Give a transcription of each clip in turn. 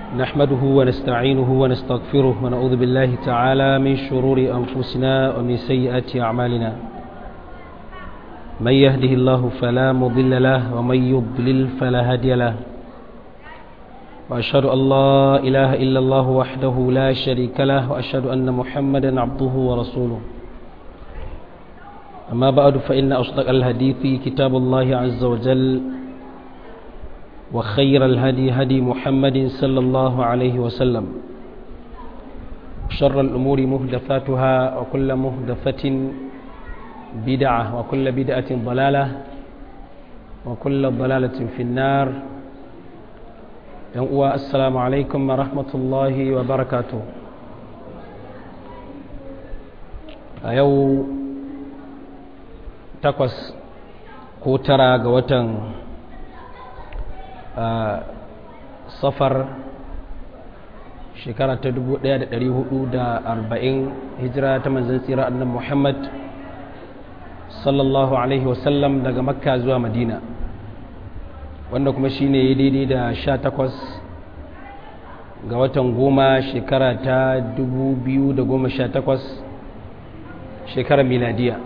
نحمده ونستعينه ونستغفره ونعوذ بالله تعالى من شرور أنفسنا ومن سيئات أعمالنا من يهده الله فلا مضل له ومن يضلل فلا هادي له وأشهد أن لا إله إلا الله وحده لا شريك له وأشهد أن محمدا عبده ورسوله أما بعد فإن أصدق الحديث كتاب الله عز وجل وخير الهدي هدي محمد صلى الله عليه وسلم شر الأمور مهدفاتها وكل مهدفة بدعة وكل بدعة ضلالة وكل ضلالة في النار السلام عليكم ورحمة الله وبركاته أيو takwas ko tara ga watan safar shekara ta 1440 hijira ta manzan tsira annan muhammad sallallahu alaihi wasallam daga makka zuwa madina wanda kuma shine ya daidai da sha takwas ga watan goma shekara ta 2018 shekarar miladiya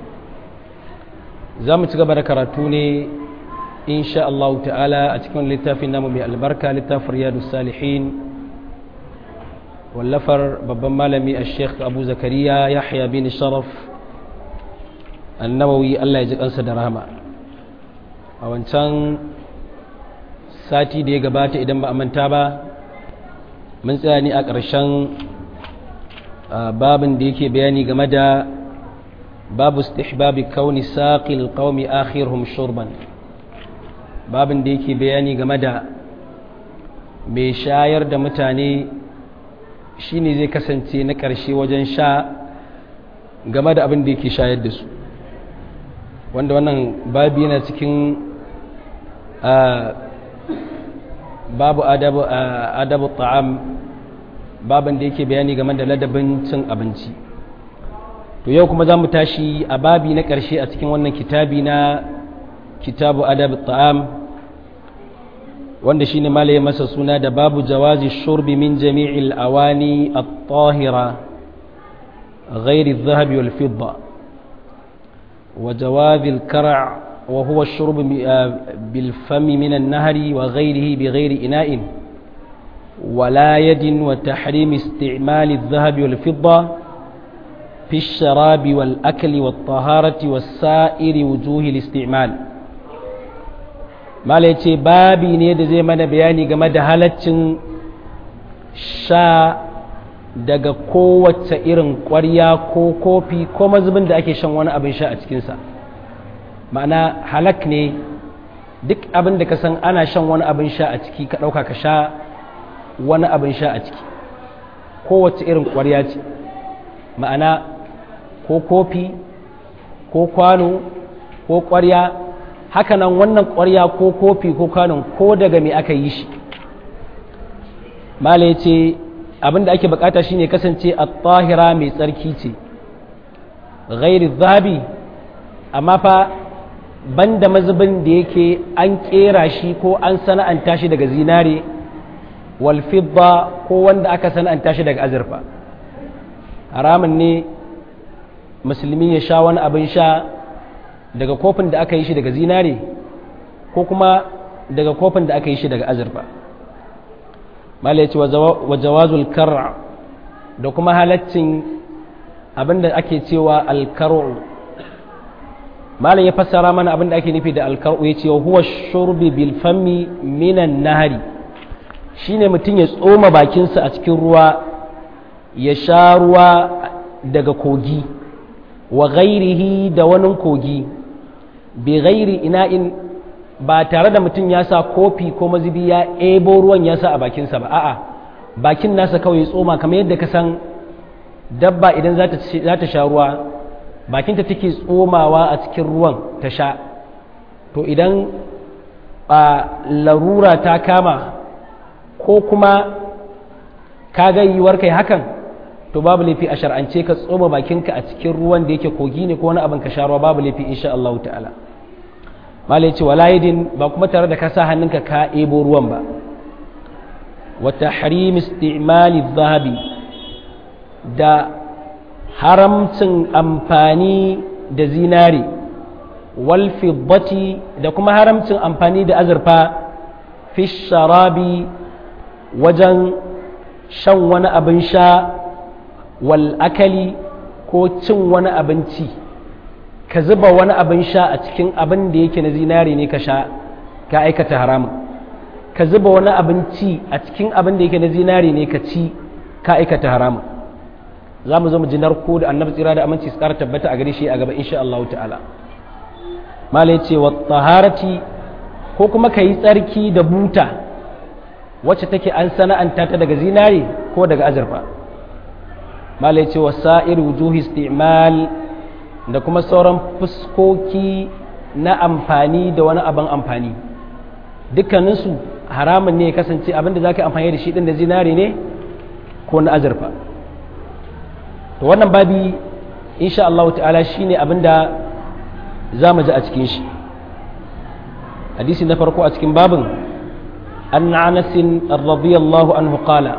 za mu ci gaba da karatu ne insha Allah ta'ala a cikin littafin namu mai albarka littafin riyadu salihin wallafar babban malami a sheikh abu zakariya yahya bin sharaf annawawi Allah ya ji kansa da rahama a wancan sati da ya gabata idan ba a manta ba mun tsaya ne a ƙarshen babin da yake bayani game da babu istihbabi kauni saqil qaumi akhirhum shurban babin da yake bayani game da mai shayar da mutane shine zai kasance na ƙarshe wajen sha game da abin da yake shayar da su wanda wannan babu yana cikin babu adabu ta'am babin da yake bayani game da ladabin cin abinci to yau kuma za mu tashi a babi na ƙarshe a cikin wannan kitabi na kitabu adab ta'am wanda shine malaye masa suna da babu jawazi shurbi min jami'il awani at-tahira غير الذهب والفضة وجواز الكرع وهو الشرب بالفم من النهر وغيره بغير إناء ولا يد وتحريم استعمال الذهب والفضة في الشراب والأكل والطهارة والسائر وجوه الاستعمال ما ليتي بابي نيد زي ما بياني game da halaccin sha daga kowace irin ƙwarya ko kofi ko mazubin da ake shan wani abin sha a cikinsa ma'ana halak ne duk abin da ka san ana shan wani abin sha a ciki ka ɗauka ka sha wani abin sha a ciki kowace irin ƙwarya ce ma'ana ko kofi ko kwano ko ƙwarya hakanan wannan ƙwarya ko kofi ko kwanon ko daga me aka yi shi mala ce abinda ake bukata shine kasance a tahira mai tsarki ce ghairi zabi amma fa banda mazubin da yake an kera shi ko an sana'anta shi daga zinare wal fidda ko wanda aka sana'anta shi daga azurfa haramun ne musulmi ya sha wani abin sha daga kofin da aka yi shi daga zinare ko kuma daga kofin da aka yi shi daga azurfa mala ya ce wa jawazul kar'a da kuma halaccin abin da ake cewa alkar'u mala ya fassara mana abin da ake nufi da alkar'u ya ce huwa shurbi bil fammi minan nahari shine mutum ya tsoma bakinsa a cikin ruwa ya sha ruwa daga kogi wa ghairihi da wani kogi bi ghairi ina'in ba tare da mutum ya sa kofi ko mazubi ya ebo ruwan ya sa a bakinsa ba a'a bakin nasa kawai tsoma kamar yadda ka san dabba idan za ta sha ruwa bakinta take tsomawa a cikin ruwan ta sha to idan a larura ta kama ko kuma ka ga yiwuwar kai hakan to babu laifi a shar'ance ka tsoma bakinka a cikin ruwan da yake kogi ne ko wani abin ka sha ruwa babu laifi insha Allah ta'ala malai ce wala yadin ba kuma tare da ka sa hannunka ka ebo ruwan ba wa tahrim istimali zahabi da haramcin amfani da zinari wal fiddati da kuma haramcin amfani da azurfa fi sharabi wajen shan wani abin sha wal akali ko cin wani abinci ka zuba wani abin sha a cikin abin da yake na zinari ne ka sha ka aikata haramun ka zuba wani abinci a cikin abin da yake na zinari ne ka ci ka aikata haramun za mu zo mu ji narko da annabi tsira da aminci su ƙara tabbata a gare shi a gaba insha Allah ta'ala mala ya ce wa taharati ko kuma ka yi tsarki da buta wacce take an sana'anta ta daga zinari ko daga azurfa mala ya ce wa sa'ir wujuhi isti'mal da kuma sauran fuskoki na amfani da wani abin amfani dukkaninsu haramun ne ya kasance abin da za ka amfani da shi ɗin da zinari ne ko na azurfa to wannan babi insha Allah ta'ala shine abinda za mu ji a cikin shi hadisi na farko a cikin babin an Anas radiyallahu anhu qala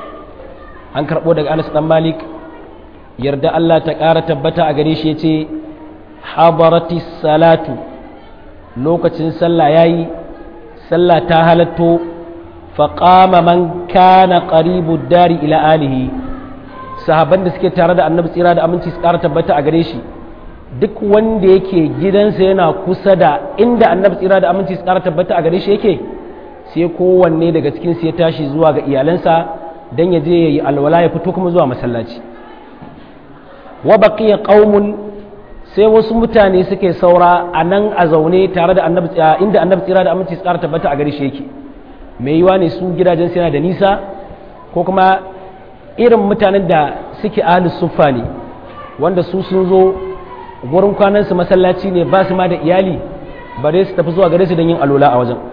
an karbo daga Anas dan Malik yarda Allah ta ƙara tabbata a gare shi yace hadarati salatu lokacin sallah yayi sallah ta halatto faqama man kana qaribu dari ila alihi sahaban da suke tare da annabi tsira da aminci su ƙara tabbata a gare shi duk wanda yake gidansa yana kusa da inda annabi tsira da aminci su ƙara tabbata a gare shi yake sai kowanne daga cikin ya tashi zuwa ga iyalansa don ya je ya yi alwala ya fito kuma zuwa masallaci wa baqiya qaumun sai wasu mutane suke saura a nan a zaune tare da annabi inda annabi tsira da aminci su ƙara tabbata a gare shi yake mai yiwa ne su gidajen yana da nisa ko kuma irin mutanen da suke ahlus suffa ne wanda su sun zo gurin kwanansu masallaci ne ba su ma da iyali bare su tafi zuwa gare su don yin alola a wajen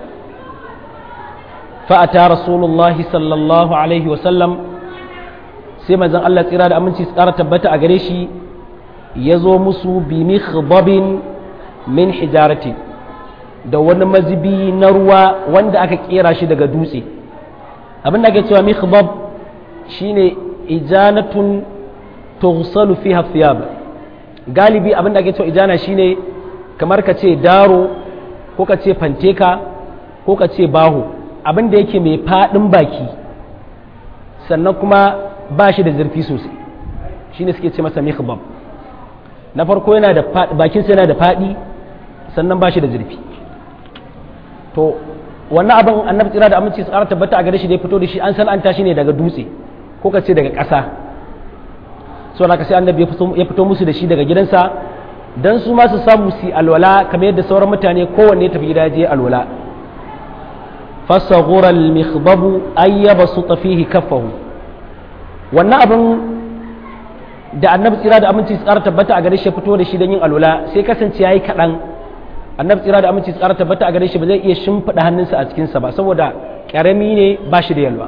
fa'ata rasulullahi sallallahu alaihi wasallam sai manzon Allah tsira da aminci su ƙara tabbata a gare shi ya zo musu bi mikhdabin min hijarati da wani mazibi na ruwa wanda aka kera shi daga dutse abin da ake cewa mikhdab shine ijanatun tughsalu fiha thiyab galibi abin da ake cewa ijana shine kamar ka ce daro ko ka ce fanteka ko ka ce baho abin da yake mai fadin baki sannan kuma ba shi da zurfi sosai shine suke ce masa mikhdab na farko yana da bakin sa yana da fadi sannan ba shi da zurfi to wannan abin annabi tsira da aminci su ƙara tabbata a gare shi da ya fito da shi an san an tashi ne daga dutse ko ka ce daga ƙasa so na sai annabi ya fito musu da shi daga gidansa don su ma su samu su alwala kamar yadda sauran mutane kowanne ya tafi gida je alwala fasaghura al-mikhdabu ayyaba su tafihi kaffahu wannan abin da annabi tsira da aminci su ƙara tabbata a gare shi ya fito da shi don yin alwala sai kasance yayi kaɗan annabi tsira da aminci su ƙara tabbata a gare shi ba zai iya shimfiɗa hannunsa a cikinsa ba saboda ƙarami ne ba shi da yalwa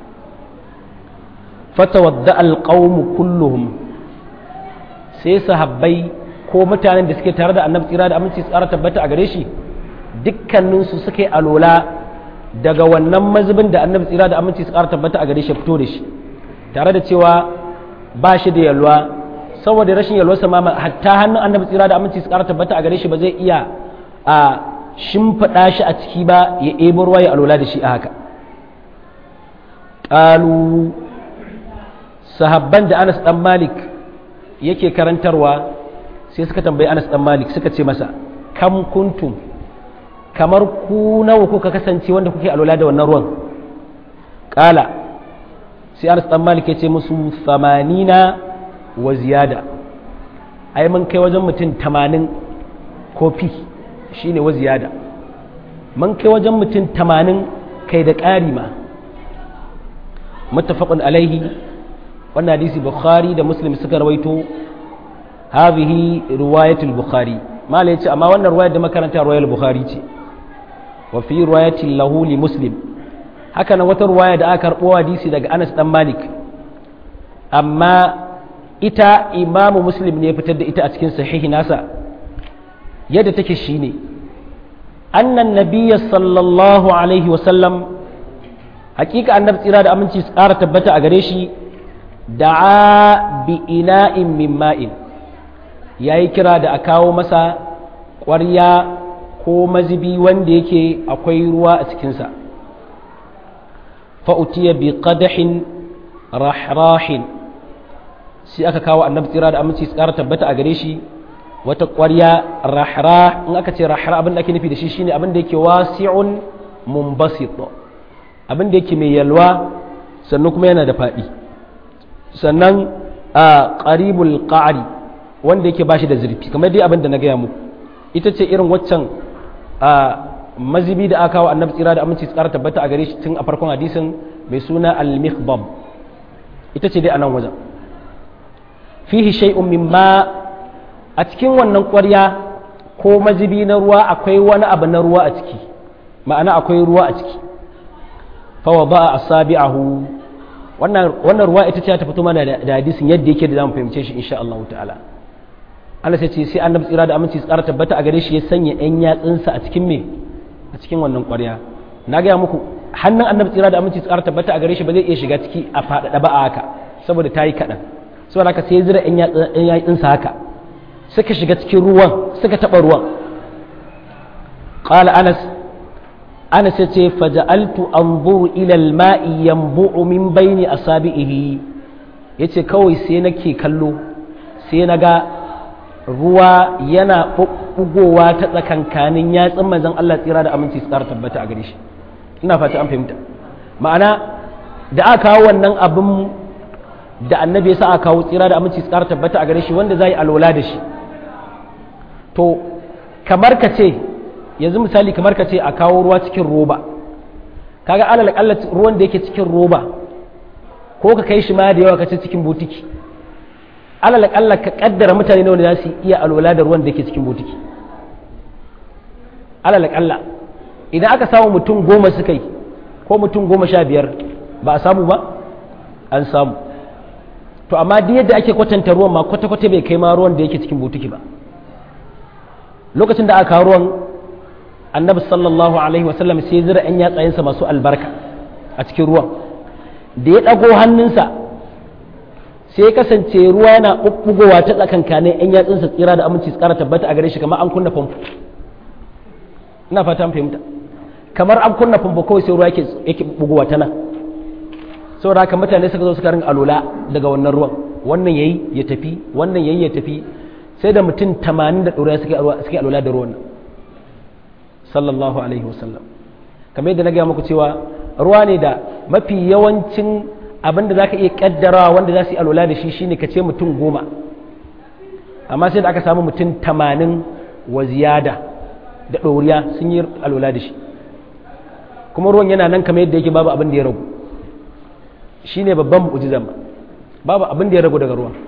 fatawadda alƙawmu kulluhum sai sahabbai ko mutanen da suke tare da annabi tsira da aminci tsara tabbata a gare shi dukkaninsu suka yi alola daga wannan mazubin da annabi tsira da aminci tsara tabbata a gare shi fito da shi tare da cewa ba shi da yalwa saboda rashin yalwarsa ma hatta hannun annabi tsira da aminci tsara tabbata a gare shi ba zai iya a shimfiɗa shi a ciki ba ya ebo ruwa ya alola da shi a haka ƙalu sahabban da Anas dan Malik yake karantarwa sai suka tambayi Anas dan Malik suka ce masa kam kuntum kamar ku nawa kuka kasance wanda kuke alwala da wannan ruwan kala sai Anas dan Malik ya ce musu 80 wa ziyada ai mun kai wajen mutum 80 kofi shine wa ziyada mun kai wajen mutum 80 kai da ƙari ma muttafaqun alaihi wannan hadisi bukhari da muslim suka rawaito hadhihi riwayatul bukhari mala yace amma wannan riwayar da makaranta riwayar bukhari ce wa fi riwayatin lahu li muslim haka nan wata riwaya da aka karbo hadisi daga Anas dan Malik amma ita imamu muslim ne ya fitar da ita a cikin sahihi nasa yadda take shine annan nabiyya sallallahu alaihi wa sallam hakika annabi tsira da aminci su ƙara tabbata a gare shi da'a bi ina'in min ma'in yayi kira da a kawo masa ƙwarya ko mazibi wanda yake akwai ruwa a cikinsa fa'utiya bi qadahin rahrahin sai aka kawo annabi tsira da aminci su ƙara tabbata a gare shi wata ƙwarya rahra in aka ce rahra abin da ake nufi da shi shine abin da yake wasi'un mumbasit abin da yake mai yalwa sannan kuma yana da faɗi sannan a ƙaribul ƙa'ari wanda yake bashi da zurfi kamar dai abin da na gaya muku ita ce irin waccan a mazibi da aka kawo annabi tsira da aminci tsara tabbata a gare shi tun a farkon hadisin mai suna al-mikhbab ita ce dai a nan wajen fihi shay'un mimma a cikin wannan ƙwarya ko mazibi na ruwa akwai wani abu na ruwa a ciki ma'ana akwai ruwa a ciki fawa ba a asabi'ahu wannan wannan ruwa ita ce ta fito mana da hadisin yadda yake da zamu fahimce shi insha Allah ta'ala Allah sai ce sai annabi tsira da aminci tsara tabbata a gare shi ya sanya ɗan yatsunsa a cikin me a cikin wannan ƙwarya na gaya muku hannun annabi tsira da aminci tsara tabbata a gare shi ba zai iya shiga ciki a faɗaɗa ba a haka saboda ta yi kaɗan saboda haka sai ya zira ɗan yatsunsa haka suka shiga cikin ruwan suka taɓa ruwan qala anas anas ya ce faja'altu anzuru ila al-ma'i yanbu'u min baini asabihi yace kawai sai nake kallo sai na ga ruwa yana bubbugowa ta tsakankanin yatsun manzon Allah tsira da aminci su ƙara tabbata a gare shi ina fata an fahimta ma'ana da aka kawo wannan abin da annabi ya sa aka kawo tsira da aminci su ƙara tabbata a gare shi wanda za yi alola da shi to kamar ka ce yanzu misali kamar ka ce a kawo ruwa cikin roba kaga alal akalla ruwan da yake cikin roba ko ka kai shi ma da yawa ka ce cikin butiki alal akalla ka kaddara mutane nawa za su iya alwala da ruwan da yake cikin butiki alal akalla idan aka samu mutum goma suka yi ko mutum goma sha biyar ba a samu ba an samu to amma duk yadda ake kwatanta ruwan ma kwata-kwata bai kai ma ruwan da yake cikin butiki ba lokacin da aka kawo ruwan annabi sallallahu alaihi wasallam sai zira yan yatsayensa masu albarka a cikin ruwan da ya ɗago hannunsa sai kasance ruwa yana ɓuɓɓugowa ta tsakankanin yan yatsunsa tsira da aminci tsara tabbata a gare shi kamar an kunna famfo ina fata fahimta kamar an kunna famfo kawai sai ruwa yake ɓuɓɓugowa ta nan saboda haka mutane suka zo suka ringa alola daga wannan ruwan wannan yayi ya tafi wannan yayi ya tafi sai da mutum tamanin da ɗoriya suke alwala da ruwan sallallahu alaihi wasallam kamar yadda na gaya muku cewa ruwa ne da mafi yawancin abin da za ka iya kaddarawa wanda za su yi alwala da shi shine ka ce mutum goma amma sai da aka samu mutum tamanin wa ziyada da ɗoriya sun yi alwala da shi kuma ruwan yana nan kamar yadda yake babu abin da ya ragu shine babban mu'jizan babu abin da ya ragu daga ruwan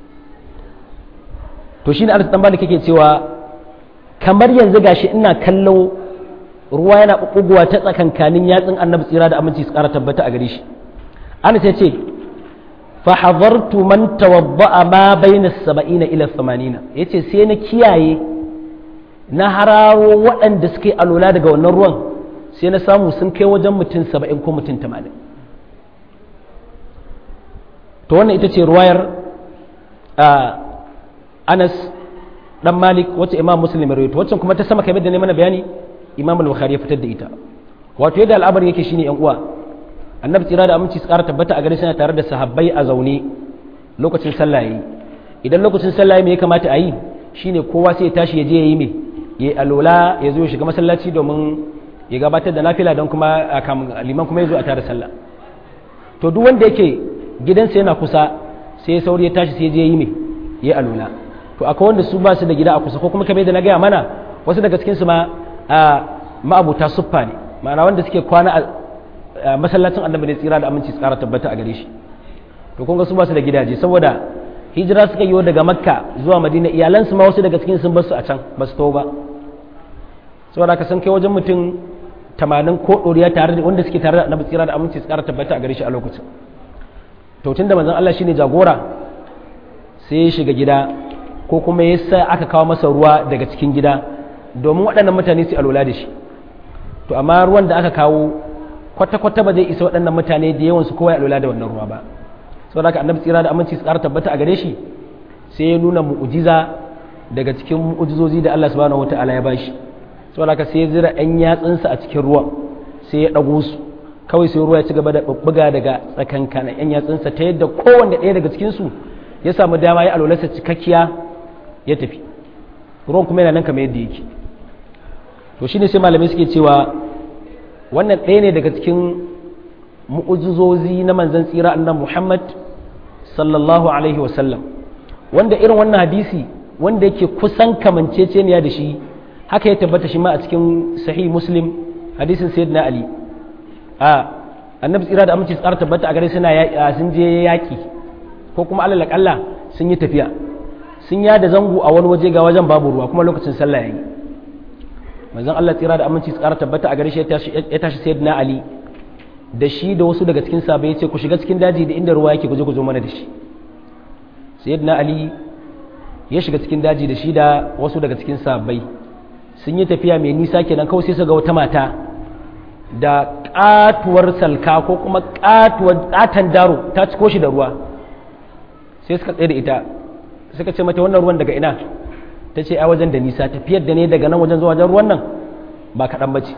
to shine Anas dan Malik yake cewa kamar yanzu gashi ina kallon ruwa yana bubbugowa ta tsakankanin yatsun Annabi tsira da aminci su kara tabbata a gare shi Anas ya ce fa hadartu man tawadda'a ma bayna 70 ila 80 yace sai na kiyaye na hararo waɗanda suke alola daga wannan ruwan sai na samu sun kai wajen mutum 70 ko mutum 80 to wannan ita ce ruwayar Anas dan Malik wacce Imam Muslim ya rawaito wacce kuma ta sama kamar da ne mana bayani Imam Al-Bukhari ya fitar da ita wato yadda al'amarin yake shine yan uwa Annabi tsira da aminci tsara tabbata a gare shi tare da sahabbai a zaune lokacin sallah yayi idan lokacin sallah me ya kamata a yi shine kowa sai ya tashi ya je yayi me yayi alola ya zo ya shiga masallaci domin ya gabatar da nafila don kuma liman kuma ya zo a tare sallah to duk wanda yake gidansa yana kusa sai ya sauri ya tashi sai ya je yi me yayi alola to akwai wanda su ba su da gida a kusa ko kuma kamar yadda na gaya mana wasu daga cikinsu ma a ma'abuta suffa ne ma'ana wanda suke kwana a masallacin annabi ne tsira da aminci tsara tabbata a gare shi to kun ga su ba su da gidaje saboda hijira suka yi daga makka zuwa madina iyalansu ma wasu daga cikin sun bar su a can ba su tawo ba saboda ka san kai wajen mutum tamanin ko ɗoriya tare da wanda suke tare da annabi tsira da aminci tsara tabbata a gare shi a lokacin to tunda manzon Allah shine jagora sai ya shiga gida ko kuma ya sa aka kawo masa ruwa daga cikin gida domin waɗannan mutane su alwala da shi to amma ruwan da aka kawo kwata-kwata ba zai isa waɗannan mutane da yawan su kowa ya lura da wannan ruwa ba saboda haka annabi tsira da aminci su ƙara tabbata a gare shi sai ya nuna mu'ujiza daga cikin mu'ujizozi da Allah subhanahu wataala ya bashi saboda haka sai ya zira ɗan yatsunsa a cikin ruwan sai ya ɗago su kawai sai ruwa ya ci gaba da bubbuga daga tsakankanin ɗan yatsunsa ta yadda kowanne ɗaya daga cikin su ya samu dama ya alwalarsa cikakkiya ya tafi ruwan kuma yana nan kamar yadda yake to shine sai malamai suke cewa wannan ɗaya ne daga cikin mu'ujizozi na manzon tsira annan Muhammad sallallahu alaihi wasallam wanda irin wannan hadisi wanda yake kusan kamanceceniya da shi haka ya tabbata shi ma a cikin sahih muslim hadisin sayyidina ali a annabi tsira da aminci tsara tabbata a gare suna sun je yaƙi ko kuma alal akalla sun yi tafiya sun yada zango a wani waje ga wajen babu ruwa kuma lokacin sallah yayi manzon Allah tsira da aminci tsara tabbata a gare shi ya tashi sayyidina ali da shi da wasu daga cikin sahabbai ya ce ku shiga cikin daji da inda ruwa yake ku je ku zo mana da shi sayyidina ali ya shiga cikin daji da shi da wasu daga cikin sahabbai sun yi tafiya mai nisa kenan kawai sai su ga wata mata da katuwar salka ko kuma katuwar katan daro ta ciko shi da ruwa sai suka tsaye da ita suka ce mata wannan ruwan daga ina ta ce a wajen da nisa tafiyar da ne daga nan wajen zuwa wajen ruwan nan ba kaɗan ba ce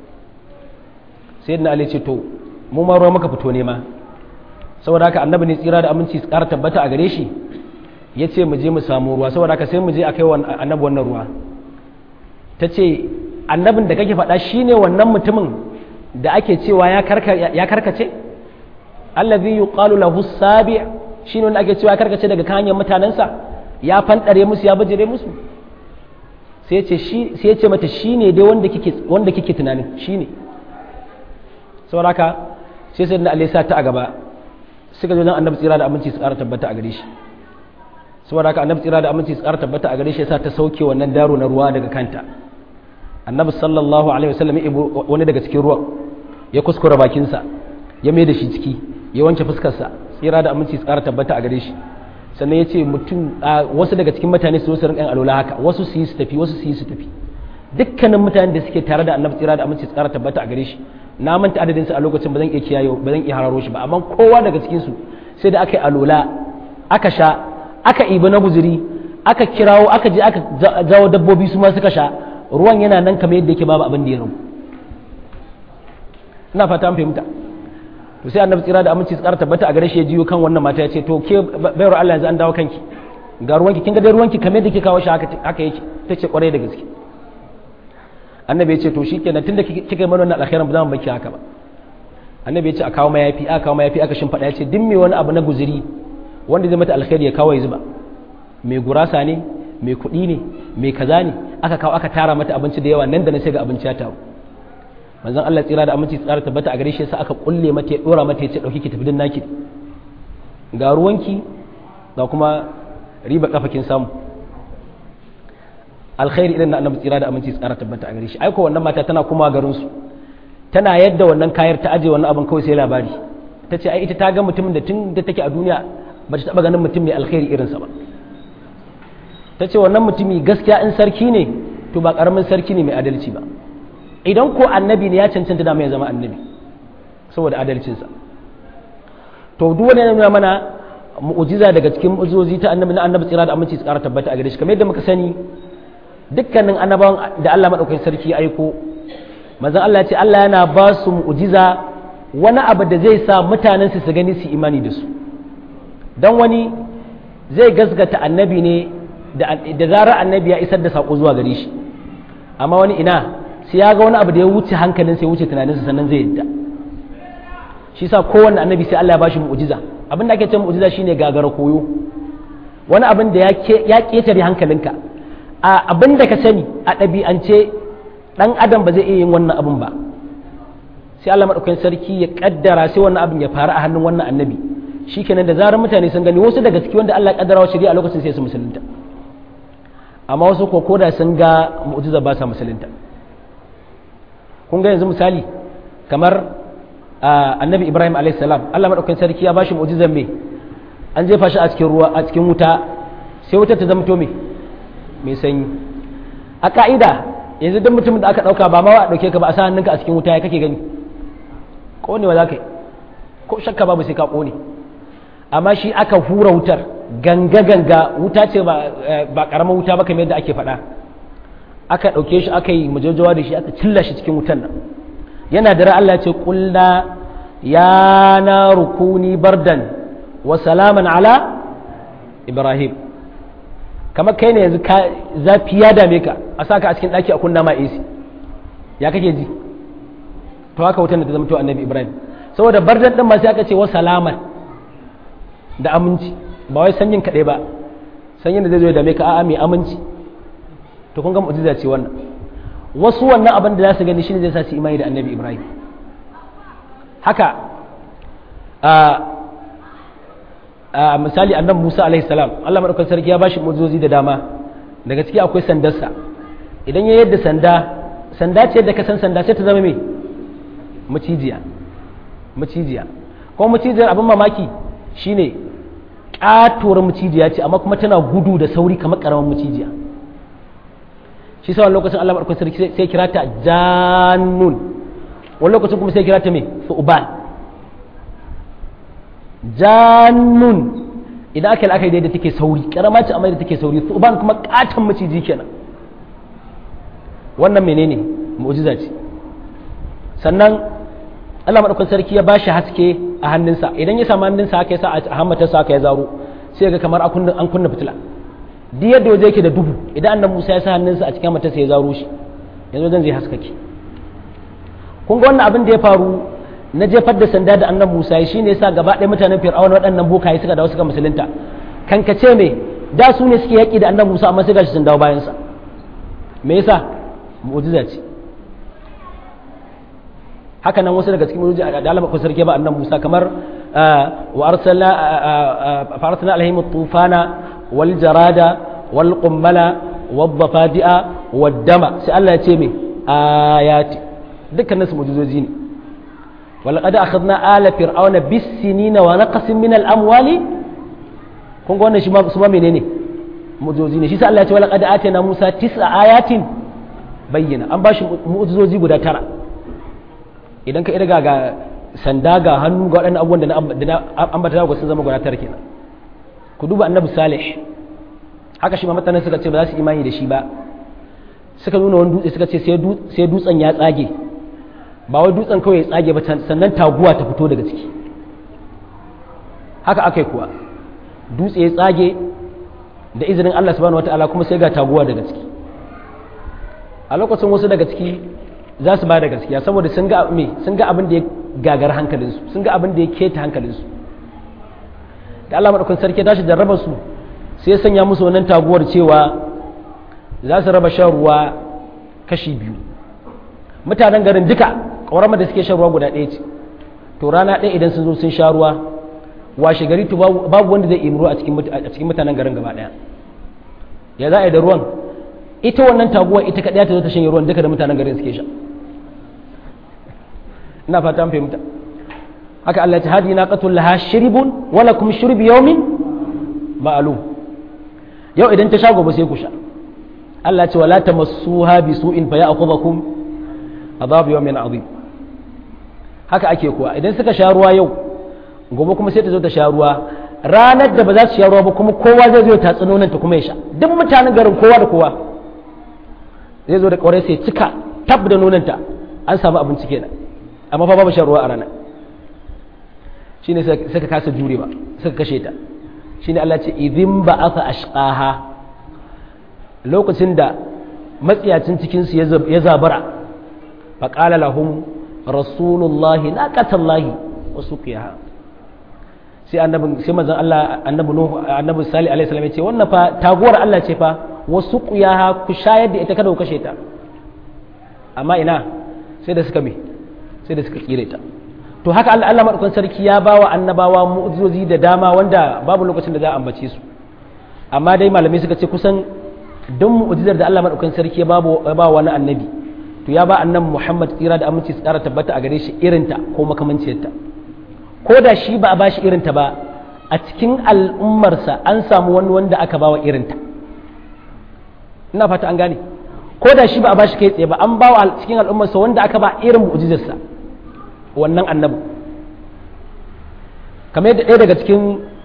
sai na ali ce to mu ma ruwa muka fito nema saboda haka annabi ne tsira da aminci su ƙara tabbata a gare shi ya ce mu je mu samu ruwa saboda haka sai mu je a kai annabi wannan ruwa ta ce annabin da kake faɗa shine wannan mutumin da ake cewa ya karkace allazi yuqalu lahu sabi shine wanda ake cewa ya karkace daga hanyar mutanensa ya fandare musu ya bajire musu sai ce shi sai ce mata shine dai wanda kike wanda kike tunanin shine saboda haka sai sai da Allah sa ta a gaba suka zo nan annabi tsira da aminci su ƙara tabbata a gare shi saboda haka annabi tsira da aminci su ƙara tabbata a gare shi yasa ta sauke wannan daro na ruwa daga kanta annabi sallallahu alaihi wasallam ya wani daga cikin ruwan ya kuskura bakinsa ya mai da shi ciki ya wanke fuskarsa tsira da aminci tsara tabbata a gare shi sannan ya ce mutum wasu daga cikin mutane su su rinƙan alola haka wasu su yi su tafi wasu su yi su tafi dukkanin mutanen da suke tare da annabi tsira da aminci tsara tabbata a gare shi na manta adadin su a lokacin ba zan iya kiyaye ba zan iya hararo shi ba amma kowa daga cikin su sai da aka yi alola aka sha aka ibi na guzuri aka kirawo aka je aka jawo dabbobi su ma suka sha ruwan yana nan kamar yadda yake babu abin da ya rabu ina fata an fahimta to sai annabi tsira da aminci tsara tabbata a gare shi ya jiyo kan wannan mata ya ce to ke bayar Allah yanzu an dawo kanki ga ruwanki kin ga dai ruwanki kamar yadda kike kawo shi haka haka yake tace kwarai da gaske annabi ya ce to shikenan tunda kika yi mana wannan alkhairin ba za mu baki haka ba annabi ya ce a kawo mayafi aka kawo mayafi aka shimfiɗa ya ce duk me wani abu na guzuri wanda zai mata alkhairi ya kawo ya zuba mai gurasa ne mai kuɗi ne mai kaza ne aka kawo aka tara mata abinci da yawa nan da na sai ga abinci ya taru manzon Allah tsira da aminci tsara tabbata a gare shi sai aka kulle mata ya dora mata ya ce dauki ki tafi din naki ga ruwanki ga kuma riba kafakin samu alkhairi idan na annabi tsira da aminci tsara tabbata a gare shi aiko wannan mata tana kuma garin su tana yadda wannan kayar ta aje wannan abin kawai sai labari ta ce ai ita ta ga mutumin da tun da take a duniya ba ta taba ganin mutum mai alkhairi irinsa ba ta ce wannan mutumi gaskiya in sarki ne to ba karamin sarki ne mai adalci ba idan ko annabi ne ya cancanta da mai zama annabi saboda adalcinsa to duk wani nuna mana mu'ujiza daga cikin mu'ujizozi ta annabi na annabi tsira da aminci tsara tabbata a gare shi kamar yadda muka sani dukkanin annabawan da Allah madaukakin sarki ya aiko manzon Allah ya ce Allah yana ba su mu'ujiza wani abu da zai sa mutanen su su gani su imani da su dan wani zai gasgata annabi ne da zarar annabi ya isar da sako zuwa gare shi amma wani ina sai ya ga wani abu da ya wuce hankalin sai ya wuce tunaninsa sannan zai yadda shi sa kowanne annabi sai Allah ya bashi mu'jiza abin da ake cewa mu'jiza shine gagara koyo wani abin da ya ketare hankalinka a abin da ka sani a ɗabi'ance ɗan adam ba zai iya yin wannan abin ba sai Allah maɗaukakin sarki ya kaddara sai wannan abin ya faru a hannun wannan annabi shikenan da zarar mutane sun gani wasu daga ciki wanda Allah ya kaddara wa shari'a a lokacin sai su musulunta amma wasu ko koda sun ga mu'jiza ba sa musulunta kun ga yanzu misali kamar annabi ibrahim a.s. allah maɗaukakin sarki ya bashi mu'jizan me an jefa shi a cikin ruwa a cikin wuta sai wutar ta zamto me mai sanyi a ka'ida yanzu duk mutumin da aka ɗauka ba ma wa ɗauke ka ba a sa hannunka a cikin wuta ya kake gani ƙonewa za ka yi ko shakka babu sai ka ƙone amma shi aka hura wutar ganga-ganga wuta ce ba ƙaramar wuta ba kamar yadda ake faɗa aka ɗauke shi aka yi majajawa da shi aka cilla shi cikin wutan nan yana da Allah ce ƙulna ya na rukuni bardan wa salaman ala ibrahim kamar kai ne yanzu zafi ya dame ka a saka a cikin ɗaki a kunna ma AC ya kake ji to haka wutan da ta zama to annabi ibrahim saboda bardan ɗin ma sai aka ce wa salaman da aminci ba wai sanyin kaɗai ba sanyin da zai zo ya dame ka a'a mai aminci to kun ga mu'jiza ce wannan wasu wannan abin da za su gani shine zai sa su imani da annabi ibrahim haka a misali annabi musa alaihi salam allah maɗaukar sarki ya bashi mu'jizozi da dama daga ciki akwai sandarsa idan ya yadda sanda sanda ce da ka san sanda sai ta zama mai macijiya macijiya kuma macijiyar abin mamaki shine katuwar macijiya ce amma kuma tana gudu da sauri kamar karamin macijiya shi sa wani lokacin Allah maɗaukar sarki sai kira ta jannun wani lokacin kuma sai kira ta mai su'uban jannun idan aka yi la'akari da take sauri karama ce amma da take sauri su'uban kuma katon maciji kenan wannan menene mu'jiza ce sannan Allah maɗaukar sarki ya bashi haske a hannunsa idan ya samu hannunsa haka ya sa a hammatarsa haka ya zaro sai ga kamar an kunna fitila duk yadda waje yake da duhu idan annan Musa ya sa hannunsa a cikin matarsa ya zaro shi yanzu zan zai haskake kun ga wannan abin da ya faru na jefar da sanda da annan Musa shi ne yasa gaba ɗaya mutanen Fir'auna waɗannan bokaye suka dawo suka musulunta kankace me da su ne suke yaƙi da annan Musa amma sai gashi sun dawo bayan sa me yasa mu'jiza ce haka nan wasu daga cikin mu'jiza da Allah ko sarki ba annan Musa kamar wa arsalna fa arsalna alaihim tufana والجراد والقمل والضفادع والدم sai Allah ya ce me ayati dukkan nasu mujizoji ne walaqad akhadna ala fir'auna bis-sinina wa naqsin min al-amwali kun ga wannan shi ma su ma menene mujizoji ne shi sai Allah ya ce walaqad atana Musa tis'a ayatin bayyana an bashi mujizoji guda tara idan ka irga ga sanda ga hannu ga waɗannan abubuwan da na ambata ga sun zama guda tara kenan ku duba annabi salih haka shi ma mutanen suka ce ba za su imani da shi ba suka nuna wani dutse suka ce sai dutsen ya tsage ba wai dutsen kawai ya tsage ba sannan taguwa ta fito daga ciki haka aka yi kuwa dutse ya tsage da izinin Allah subhanahu wata'ala kuma sai ga taguwa daga ciki a lokacin wasu daga ciki za su ba da gaskiya saboda sun ga me sun ga abin da ya gagar hankalinsu sun ga abin da ya keta hankalinsu da Allah madaukakin sarki tashi jarraba su sai ya sanya musu wannan taguwar cewa za su raba shan ruwa kashi biyu mutanen garin duka ƙauramar da suke shan ruwa guda ɗaya ce to rana ɗaya idan sun zo sun sha ruwa washe gari to babu wanda zai imru a cikin mutanen garin gaba ɗaya ya za a yi da ruwan ita wannan taguwar ita kaɗaya ta zo ta shanye ruwan duka da mutanen garin suke sha ina fata an fahimta haka Allah ta hadi naqatul laha shiribun wala kum shurbi yawmin ma'lum yau idan ta sha gobe sai ku sha Allah ce wala tamassuha bi su'in fa ya'khudhukum adhab yawmin adhim haka ake kuwa idan suka sha ruwa yau gobe kuma sai ta zo ta sha ruwa ranar da ba za su sha ruwa ba kuma kowa zai zo ya tatsi nonon ta kuma ya sha duk mutanen garin kowa da kowa zai zo da kaurai sai cika tab da nonon ta an samu abinci kenan amma fa babu shan ruwa a ranar shine suka kasa jure ba suka kashe ta shine Allah ce idin ba aka ashqaha lokacin da matsiyacin cikin su ya zabara fa qala lahum rasulullahi naqatallahi wa suqiyaha sai annabi sai manzon Allah annabi nuhu annabi salih alaihi salam ya ce wannan fa taguwar Allah ce fa wa suqiyaha ku shayar da ita kada ku kashe ta amma ina sai da suka me sai da suka kire ta to haka Allah Allah madaukakin sarki ya bawa annabawa mu'jizozi da dama wanda babu lokacin da za a ambace su amma dai malamai suka ce kusan don mu'jizar da Allah madaukakin sarki ya ba wani annabi to ya ba annabi Muhammad tsira da aminci tsara tabbata a gare shi irinta ko makamanciyarta ko da shi ba a bashi irinta ba a cikin al'ummarsa an samu wani wanda aka bawa irinta ina fata an gane ko da shi ba a bashi kai tsaye ba an bawa cikin al'ummarsa wanda aka ba irin mu'jizarsa wannan annabi kamar yadda ɗaya daga cikin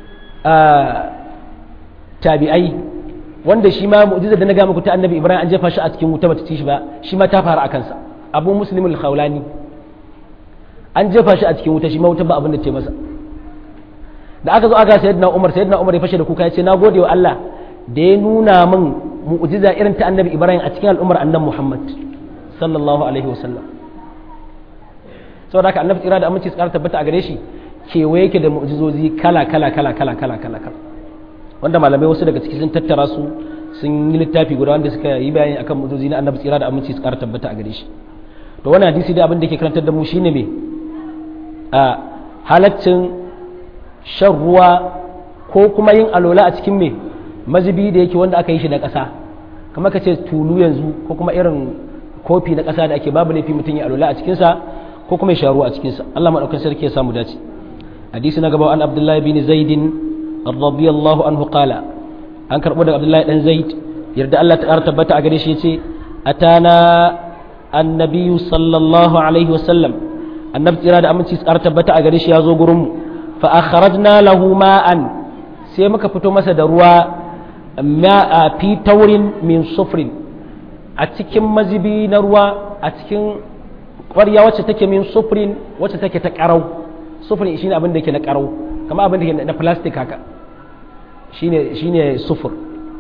tabi'ai wanda shi ma mu'jiza da na ga muku ta annabi ibrahim an jefa shi a cikin wuta bata ci shi ba shi ma ta faru a kansa abu muslim al-khawlani an jefa shi a cikin wuta shi ma wuta ba abin da ce masa da aka zo aka sayyidina umar sayyidina umar ya fashe da kuka ya ce na gode wa Allah da ya nuna min mu'jiza irin ta annabi ibrahim a cikin al'ummar annabi muhammad sallallahu alaihi wasallam saboda haka annabi tsira da aminci su kara tabbata a gare shi kewaye yake da mu'jizozi kala kala kala kala kala kala kala wanda malamai wasu daga ciki sun tattara su sun yi littafi guda wanda suka yi bayani akan mu'jizozi na annabi tsira da aminci su kara tabbata a gare shi to wannan hadisi da abin da ke karantar da mu shine me a halaccin shan ruwa ko kuma yin alola a cikin me mazubi da yake wanda aka yi shi da ƙasa kamar ka ce tulu yanzu ko kuma irin kofi na ƙasa da ake babu laifi mutum ya alola a cikinsa ko kuma ya sha ruwa a cikinsa Allah maɗaukan sarki ya samu dace hadisi na gaba an abdullahi bin zaidin radiyallahu anhu qala an karɓo daga abdullahi dan zaid yarda Allah ta ƙara tabbata a gare shi yace atana annabiyu sallallahu alaihi wasallam annabi tsira da aminci su ƙara tabbata a gare shi ya zo gurin mu fa akhrajna lahu ma'an sai muka fito masa da ruwa ma fi taurin min sufrin a cikin mazibi na ruwa a cikin ƙwarya wacce take min sufrin wacce take ta ƙarau sufrin shine abin da ke na ƙarau kamar abin da ke na plastic haka shine shine sufur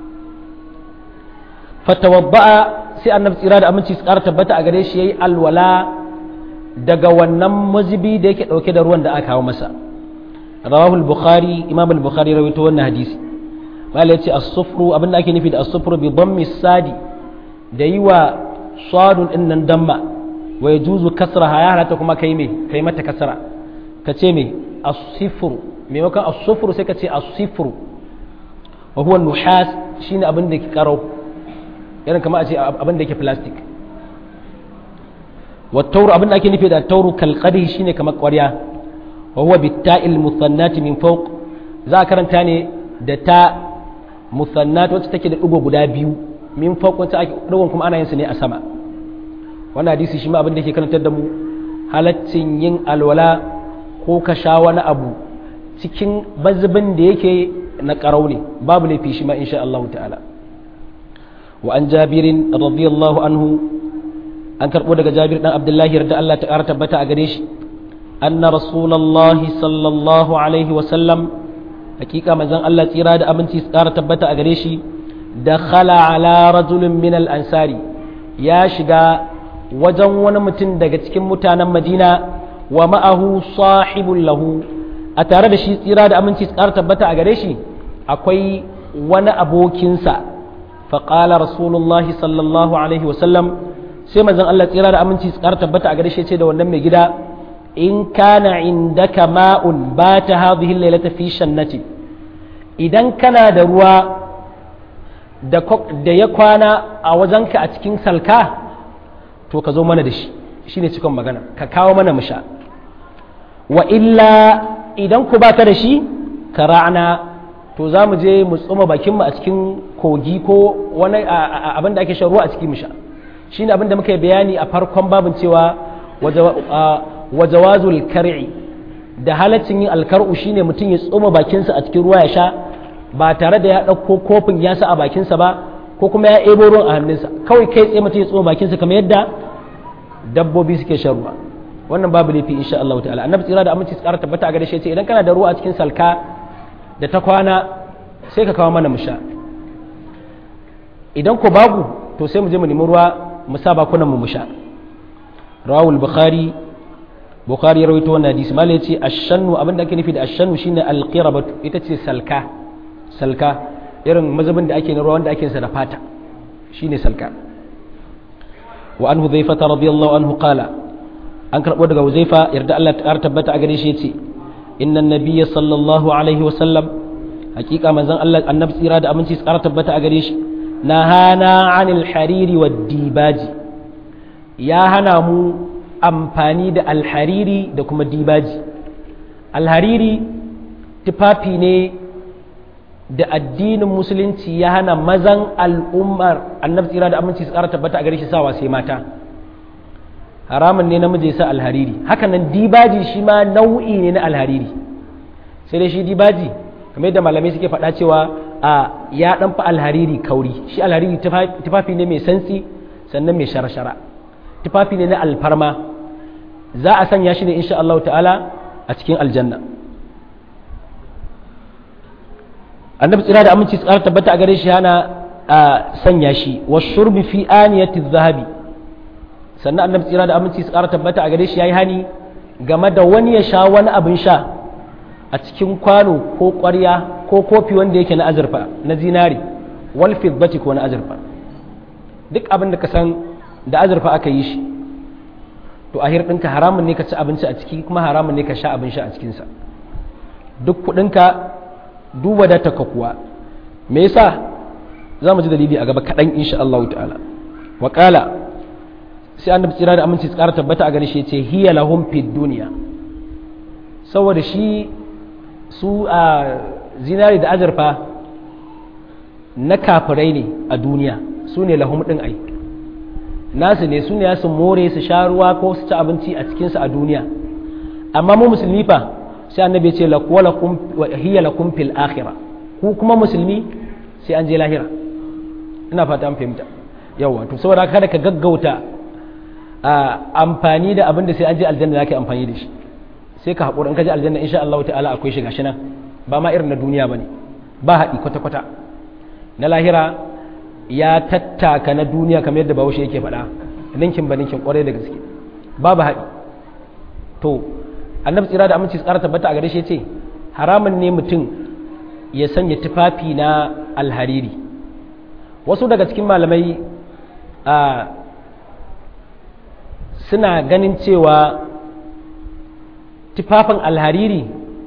fatawabba'a sai annabi tsira da aminci su ƙara tabbata a gare shi yayi alwala daga wannan mazibi da yake ɗauke da ruwan da aka kawo masa rawahu al-bukhari imam al-bukhari rawaito wannan hadisi malai yace as-sufru abin da ake nufi da as-sufru bi dhammi sadi da yi wa sadun din nan damma wa yajuzu kasraha ya halatta kuma kai me kai mata kasra ka ce me as-sifru maimakon as-sufru sai ka ce as-sifru wa huwa nuhas shine abin da ke karau irin kamar a ce abin da yake plastic wa tauru abin da ake nufi da tauru kalqadi shine kamar ƙwarya wa huwa bitta'il musannati min fawq za a karanta ne da ta musannat wacce take da digo guda biyu min fawq wacce ake digon kuma ana yin su ne a sama wannan hadisi shi ma abin da yake karantar da mu halaccin yin alwala ko ka sha wani abu cikin bazubin da yake na karau ne babu laifi shi ma insha Allah ta'ala wa an jabirin radiyallahu anhu an karbo daga jabir dan abdullahi yarda Allah ta ƙara tabbata a gare shi anna rasulullahi sallallahu alaihi wa sallam hakika manzon Allah tsira da aminci su ƙara tabbata a gare shi da khala ala rajulin min al ansari ya shiga wajen wani mutum daga cikin mutanen madina wa ma'ahu sahibun lahu a tare da shi tsira da aminci su ƙara tabbata a gare shi akwai wani abokinsa faƙala rasulullahi sallallahu alaihi wasallam sai manzon Allah tsira da aminci su ƙara tabbata a gare shi ce da wannan mai gida in kana indaka ma'un ba ta hadhihi lailata fi shannati idan kana da ruwa da ya kwana a wajenka a cikin salka to ka zo mana da shi shine cikon magana ka kawo mana mu sha wa illa idan ku baka da shi ka ra'ana to za mu je mu tsoma bakinmu a cikin kogi ko wani abin da ake shan ruwa a cikin musha shi ne abin da muka yi bayani a farkon babin cewa wajawazul kar'i da halaccin yin alkar'u shi ne mutum ya tsoma bakinsa a cikin ruwa ya sha ba tare da ya ɗauko kofin ya sa a bakinsa ba ko kuma ya ebo ruwan a hannunsa kawai kai tsaye mutum ya tsoma bakinsa kamar yadda dabbobi suke shan ruwa wannan babu laifi insha Allah ta'ala annabi tsira da aminci tsara tabbata a gare shi idan kana da ruwa a cikin salka da ta kwana sai ka kawo mana mu sha idan ko babu to sai mu je mu nemi ruwa mu sa bakunan mu mu sha rawul bukhari bukhari ya rawaito wannan hadisi malai yace ashannu abinda ake nufi da ashannu shine alqirabatu ita ce salka salka irin mazubin da ake na ruwa wanda ake sa da fata shine salka wa an hudhaifa radiyallahu anhu qala an karbo daga huzaifa yarda Allah ta tabbata a gare shi yace inna nabiyya sallallahu alaihi wa sallam hakika manzon Allah annabi tsira da aminci su tabbata a gare shi nahana anil hariri wa dibaji ya hana mu amfani da alhariri da kuma dibaji alhariri tufafi ne da addinin musulunci ya hana mazan al'ummar annabi tsira da aminci su tabbata a gare shi sawa sai mata haramun ne namiji ya sa alhariri hakanan dibaji shi ma nau'i ne na alhariri sai dai shi dibaji kamar yadda malamai suke faɗa cewa a ya ɗan fa alhariri kauri shi alhariri tufafi ne mai santsi sannan mai shara-shara tufafi ne na alfarma za a sanya shi ne insha Allah ta'ala a cikin aljanna annabi tsira da aminci tsara tabbata a gare shi hana a sanya shi wa shurbi fi aniyati zahabi sannan annabi tsira da aminci tsara tabbata a gare shi yayi hani game da wani ya sha wani abin sha a cikin kwano ko ƙwarya ko kofi wanda yake na azurfa na zinari wal fiddati ko na azurfa duk abin da ka san da azurfa aka yi shi to a ɗinka haramun ne ka ci abinci a ciki kuma haramun ne ka sha abin sha a cikinsa duk kuɗinka duba da taka kuwa me yasa za mu ji dalili a gaba kaɗan insha Allah ta'ala wa ƙala sai annabi tsira da aminci tsara tabbata a gare shi ce hiya lahum fid duniya saboda shi su a zinari da azurfa na kafirai ne a duniya su ne lahum ɗin ai nasu ne su ne su more su sha ruwa ko su ci abinci a cikinsu a duniya amma mu musulmi fa sai annabi ya ce hiya lakum fil akhirah ku kuma musulmi sai an je lahira ina fata an fahimta yawa to saboda kada ka gaggauta amfani da abin da sai an je aljanna zaka amfani da shi sai ka haƙura in ka je aljanna insha Allah ta'ala akwai shi gashi nan ba ma irin na duniya bane ba haɗi kwata kwata na lahira ya tattaka na duniya kamar yadda bahaushe yake faɗa ninkin ba ninkin kwarai da gaske babu haɗi to annabi tsira da aminci tsara tabbata a gare shi ce haramun ne mutum ya sanya tufafi na alhariri wasu daga cikin malamai a suna ganin cewa tufafin alhariri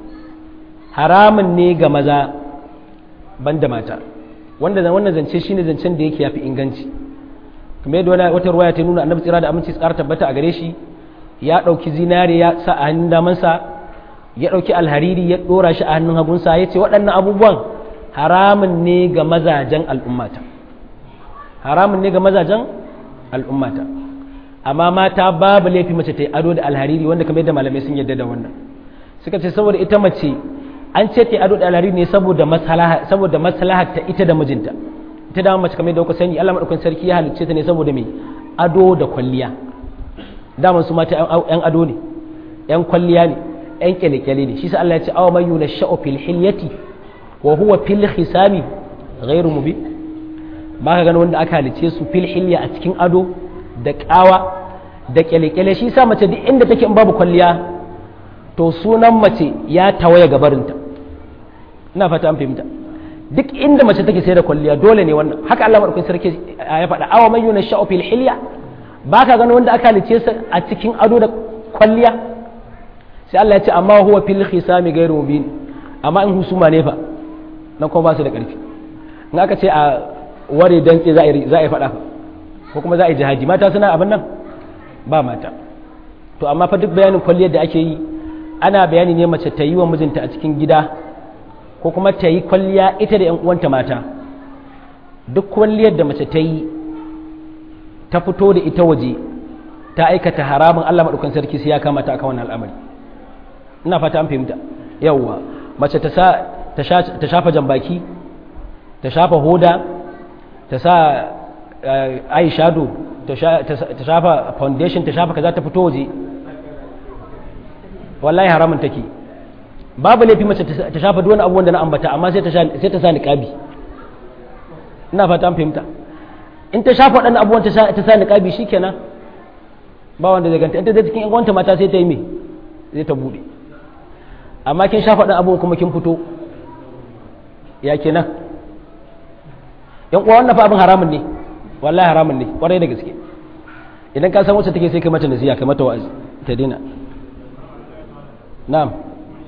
haramun ne ga maza banda mata wanda wannan zance shine zancen da yake yafi inganci kamar yadda wata ruwaya ta nuna annabi tsira da aminci tsara tabbata a gare shi ya ɗauki zinare ya sa a hannun damansa ya ɗauki alhariri ya ɗora shi a hannun hagunsa ya ce waɗannan abubuwan haramun ne ga mazajen al'ummata haramun ne ga mazajen al'ummata amma mata babu laifi mace ta yi ado da alhariri wanda kamar yadda malamai sun yarda da wannan suka ce saboda ita mace an ce ta yi ado da alhariri ne saboda maslaha saboda maslaha ta ita da mijinta ita da mace kamar yadda kuka sani Allah madaukakin sarki ya halicce ta ne saboda mai ado da kwalliya daman su mata yan ado ne yan kwalliya ne yan kyale-kyale ne shi sa Allah ya ce awa man yuna sha'u fil hilyati wa huwa fil khisami ghairu mubin ba ka gani wanda aka halice su fil hilya a cikin ado da kawa da kyale-kyale shi sa mace duk inda take in babu kwalliya to sunan mace ya tawaye gabarinta ina fata an fahimta duk inda mace take sai da kwalliya dole ne wannan haka Allah madaukakin sarki ya faɗa awa man yuna sha'u fil hilya ba ka gani wanda aka halice su a cikin ado da kwalliya sai Allah ya ce amma huwa fil khisami ghairu mubin amma in husuma ne fa nan kuma ba su da ƙarfi in aka ce a ware dantse za a yi za a yi faɗa fa ko kuma za a yi jihadi mata suna abin nan ba mata to amma fa duk bayanin kwalliyar da ake yi ana bayani ne mace ta yi wa mijinta a cikin gida ko kuma ta yi kwalliya ita da 'yan uwanta mata duk kwalliyar da mace ta yi ta fito da ita waje ta aikata haramun Allah maɗaukan sarki sai ya kamata a wannan al'amari ina fata an fahimta yawwa mace ta sa ta shafa jambaki ta shafa hoda ta sa eye shadow ta shafa foundation ta shafa kaza ta fito waje wallahi haramun take babu laifi mace ta shafa duk wani abubuwan da na ambata amma sai ta sa niqabi ina fata an fahimta in ta shafa waɗannan abubuwan ta sa niqabi shikenan ba wanda zai ganta in ta zai cikin yan gwanta mata sai ta yi me zai ta bude amma kin shafa ɗan abubuwan kuma kin fito ya kenan yan uwa wannan fa abin haramun ne wallahi haramun ne kwarai da gaske idan ka san wacce take sai kai mata nasiya kai mata wa'azi ta dina na'am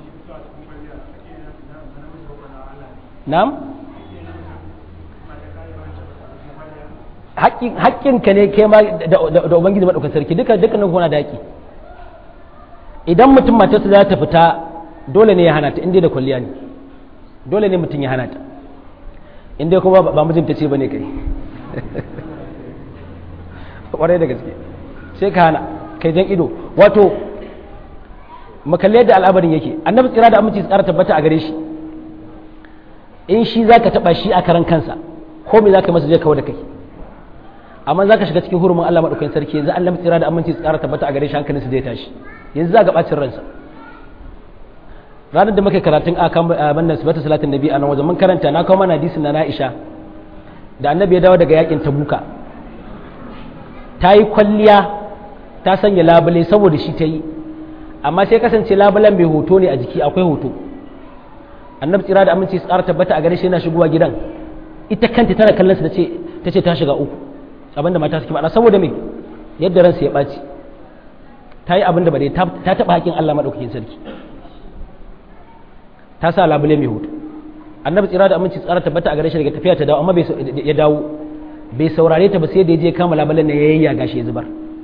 na'am haƙƙinka ne kai ma da ubangiji maɗaukar sarki duka dukkanin kuna da haƙƙi idan mutum matarsa za ta fita dole ne ya hana ta inda da kwalliya ne dole ne mutum ya hana ta inda kuma ba mijinta ce ba ne kai ƙwarai da gaske sai ka hana kai jan ido wato makalle da al'amarin yake annabi tsira da aminci tsara tabbata a gare shi in shi zaka taba shi a karan kansa ko me zaka masa zai kawo da kai amma zaka shiga cikin hurumin Allah madaukakin sarki yanzu Allah tsira da aminci tsara tabbata a gare shi hankalinsa zai tashi yanzu za ga bacin ransa ranar da muka karatun a kan bannan sifatu salatin nabi a nan wajen mun karanta na kawo mana hadisin na Aisha da annabi ya dawo daga yakin tabuka ta yi kwalliya ta sanya labule saboda shi ta yi amma sai kasance labulen mai hoto ne a jiki akwai hoto annabi tsira da aminci tsara tabbata a gare shi yana shigowa gidan ita kanta tana kallon sa ta ce ta shiga uku abinda mata suke faɗa saboda me yadda ransa ya ɓaci ta yi abinda ba dai ta taɓa haƙin Allah maɗaukakin sarki ta sa labule mai hoto annabi tsira da aminci tsara tabbata a gare shi daga tafiya ta dawo amma ya dawo bai saurare ta ba sai da ya je kama labulen na ya yayya gashi ya zubar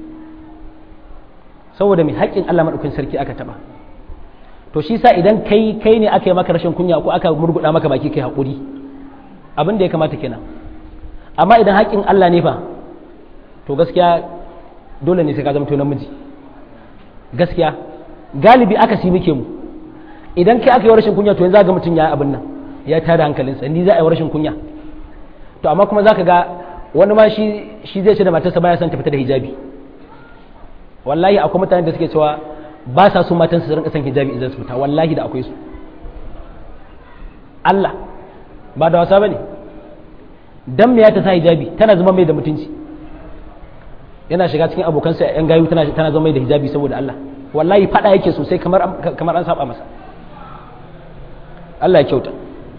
saboda mai haƙƙin Allah maɗaukakin sarki aka taɓa to shi sa idan kai kai ne aka yi maka rashin kunya ko aka murguɗa maka baki kai haƙuri abin da ya kamata kenan amma idan haƙƙin Allah ne fa to gaskiya dole ne sai ka zama to namiji gaskiya galibi aka si muke mu idan kai aka yi rashin kunya to yanzu ga mutum ya abin nan ya tada hankalinsa ni za a yi rashin kunya to amma kuma zaka ga wani ma shi shi zai ce da matarsa baya son ta fita da hijabi wallahi akwai mutane da suke cewa ba sa so matan su rinka son hijabi idan su fita wallahi da akwai su Allah ba da wasa bane dan me ya ta sa hijabi tana zama mai da mutunci yana shiga cikin abokansa yan gayu tana tana zama mai da hijabi saboda Allah wallahi fada yake sosai kamar kamar an saba masa Allah ya kyauta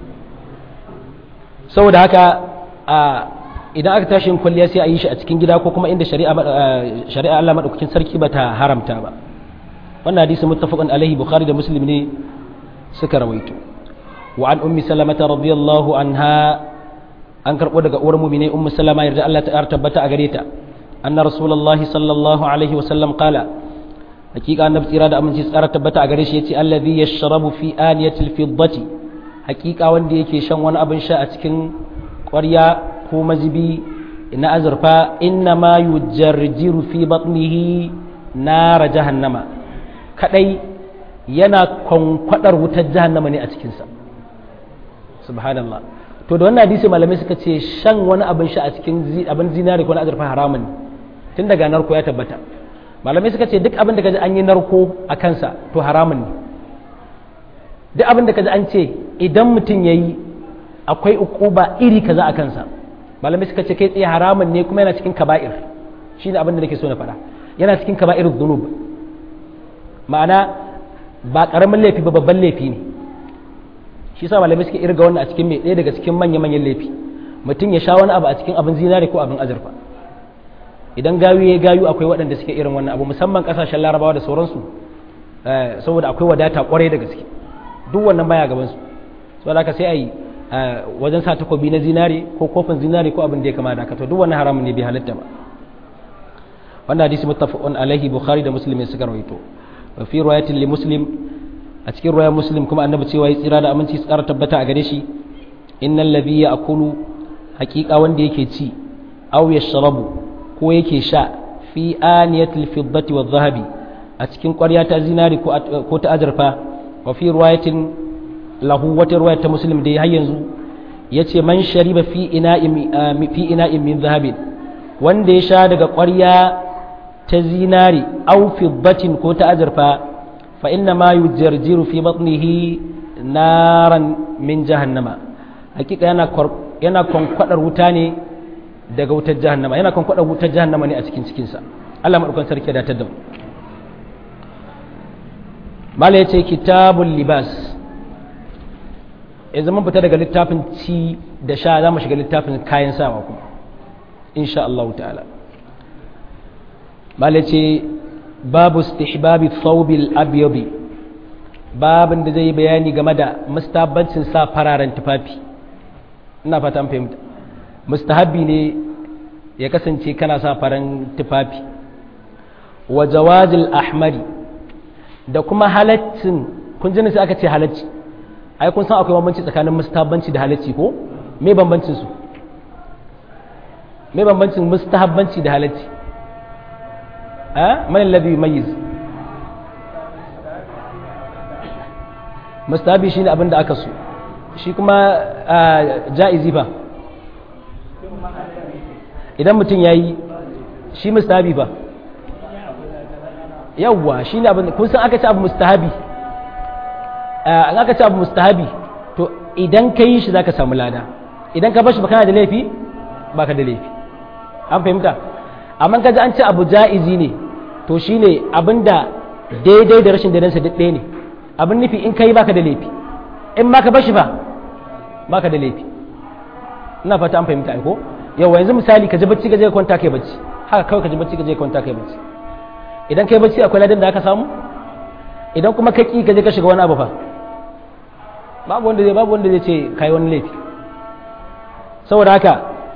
saboda haka a idan aka tashi yin kwalliya sai a yi shi a cikin gida ko kuma inda shari'a shari'a Allah madaukakin sarki bata haramta ba wannan hadisi muttafaqun alaihi bukhari da muslim ne suka rawaito wa an ummi salamata radiyallahu anha an karbo daga uwar mu'mine ummu salama yarda Allah ta tabbata a gare ta anna rasulullahi sallallahu alaihi wasallam qala hakika annabi tsira da aminci tsara tabbata a gare shi yace allazi yashrabu fi aniyatil fiddati hakika wanda yake shan wani abin sha a cikin ƙwarya ko mazibi na azurfa inna ma yujarjiru fi batnihi nara jahannama kadai yana kwankwadar wutar jahannama ne a cikinsa subhanallah to da wannan hadisi malamai suka ce shan wani abin sha a cikin abin zinari ko na azurfa haramun ne tun daga narko ya tabbata malamai suka ce duk abin da kaji an yi narko a kansa to haramun ne duk abin da kaji an ce idan mutum ya yi akwai ukuba iri kaza a kansa malamai suka ce kai tsaye haramun ne kuma yana cikin kaba'ir shi ne abin da nake so na faɗa yana cikin kaba'ir zunub ma'ana ba ƙaramin laifi ba babban laifi ne shi sa malamai suke irga wannan a cikin mai ɗaya daga cikin manya-manyan laifi mutum ya sha wani abu a cikin abin zinare ko abin azurfa idan gayu ya gayu akwai waɗanda suke irin wannan abu musamman ƙasashen larabawa da sauransu saboda akwai wadata ƙwarai da gaske duk wannan baya gabansu saboda haka sai a yi wajen sa takobi na zinare ko kofin zinare ko abin da ya kama da haka to duk wannan haramun ne bai halatta ba wannan hadisi muttafaqun alaihi bukhari da muslim ne suka rawaito wa fi riwayatin li muslim a cikin riwayar muslim kuma annabi cewa ya tsira da aminci tsara tabbata a gare shi innal ladhi ya'kulu haqiqa wanda yake ci aw yashrabu ko yake sha fi aniyatil fiddati wadh dhahabi a cikin ƙwarya ta zinari ko ta azurfa wa fi riwayatin lahu wata ruwaya ta muslim da har yanzu ya ce man shariba fi ina'in min zahabin wanda ya sha daga ƙwarya ta zinari au fiddatin ko ta azurfa fa inna ma yujarjiru fi batnihi naran min jahannama hakika yana yana kwankwadar wuta ne daga wutar jahannama yana kwankwadar wutar jahannama ne a cikin cikinsa Allah madaukan sarki da ta da mala yace kitabul libas yanzu mun fita daga littafin ci da sha za mu shiga littafin kayan sawa kuma insha Allah ta'ala bala ce babu istihbabi thawbil abyadi babin da zai bayani game da mustahabbancin sa fararen tufafi ina fata an fahimta mustahabbi ne ya kasance kana sa faran tufafi wa jawazil ahmari da kuma halaccin kun ji sai aka ce halacci ai kun san akwai bambanci tsakanin mustahabbanci da halacci ko me bambancin su me bambancin mustahabbanci da halacci a man alladhi yumayyiz mustahabi shine abin da aka so shi kuma ja'izi fa idan mutum yayi shi mustahabi fa yawwa shine abin kun san aka ce abu mustahabi an aka ce abu mustahabi to idan ka yi shi zaka samu lada idan ka bashi ba kana da laifi baka da laifi an fahimta amma kaji an ce abu ja'izi ne to shine abinda daidai da rashin daidansa duk ɗaya ne abin nufi in kai baka da laifi in ma ka bashi ba baka da laifi ina fata an fahimta ko yawa yanzu misali ka ji bacci ka je kwanta kai bacci haka kawai ka ji bacci ka je kwanta kai bacci idan kai bacci akwai ladan da aka samu idan kuma ka ki ka je ka shiga wani abu fa babu wanda zai babu wanda zai ce kai wani laifi saboda haka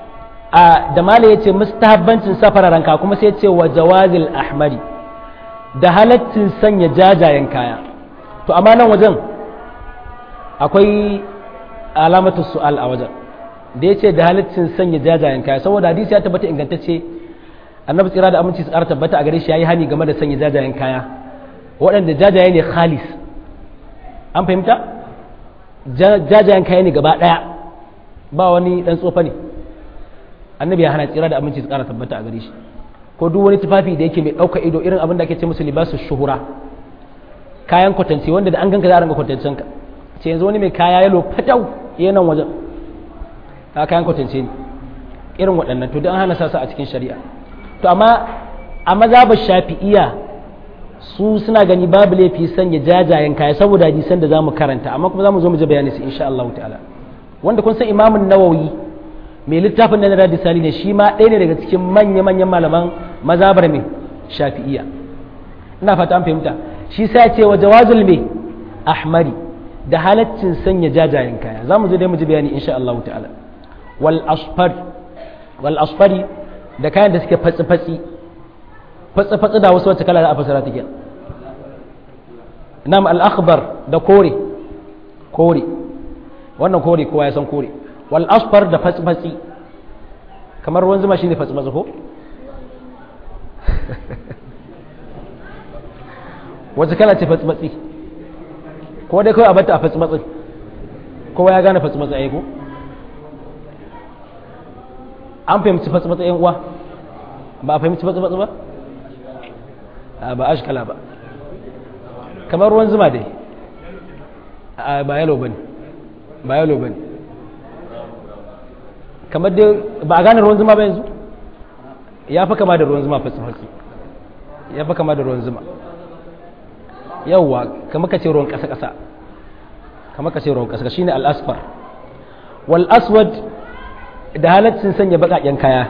a da mala ya ce mustahabbancin safara ranka kuma sai ya ce wa jawazil ahmari da halaccin sanya jajayen kaya to amma nan wajen akwai alamatu su'al a wajen da ya ce da halaccin sanya jajayen kaya saboda hadisi ya tabbata ingantacce annabi tsira da aminci su ƙara tabbata a gare shi yayi hani game da sanya jajayen kaya waɗanda jajaye ne khalis an fahimta jajayen kaya ne gaba ɗaya ba wani ɗan tsofa ne annabi ya hana tsira da aminci su ƙara tabbata a gare shi ko duk wani tufafi da yake mai ɗauka ido irin abin da ake ce musu libasu shuhura kayan kwatance wanda da an ganka za a ranga kwatancen ka ce yanzu wani mai kaya yalo fatau iya nan wajen ka kayan kwatance ne irin waɗannan to don hana sasa a cikin shari'a to amma a mazhabar shafi'iya su suna gani babu laifi sanya jajayen kaya saboda hadisan da zamu karanta amma kuma zamu zo mu ji bayani su insha Allah ta'ala wanda kun san imamun nawawi mai littafin da na radi sali ne shi ma ɗaya ne daga cikin manya manyan malaman mazhabar mai shafi'iya ina fata an fahimta shi sai ce wa jawazul mai ahmari da halaccin sanya jajayen kaya zamu zo dai mu ji bayani insha Allah ta'ala wal asfar wal asfari da kayan da suke fatsi fatsi fatsi fatsi da wasu wacce kala da a fasara take nam al akhbar da kore kore wannan kore kowa ya san kore wal asfar da fatsi fatsi kamar ruwan zuma shine fatsi fatsi ko wacce kala ce fatsi fatsi ko dai kawai a bata a fatsi fatsi kowa ya gane fatsi fatsi ai ko an fahimci fatsi fatsi yan uwa ba a fahimci fatsi fatsi ba ba ashkala ba kamar ruwan zuma dai ba yalo bane ba yalo bane kamar dai ba a gane ruwan zuma ba yanzu ya fi kama da ruwan zuma fatsi fatsi ya fi kama da ruwan zuma yawwa kamar ka ce ruwan ƙasa ƙasa kamar ka ce ruwan ƙasa shine al-asfar wal aswad da halaccin sanya baƙaƙen kaya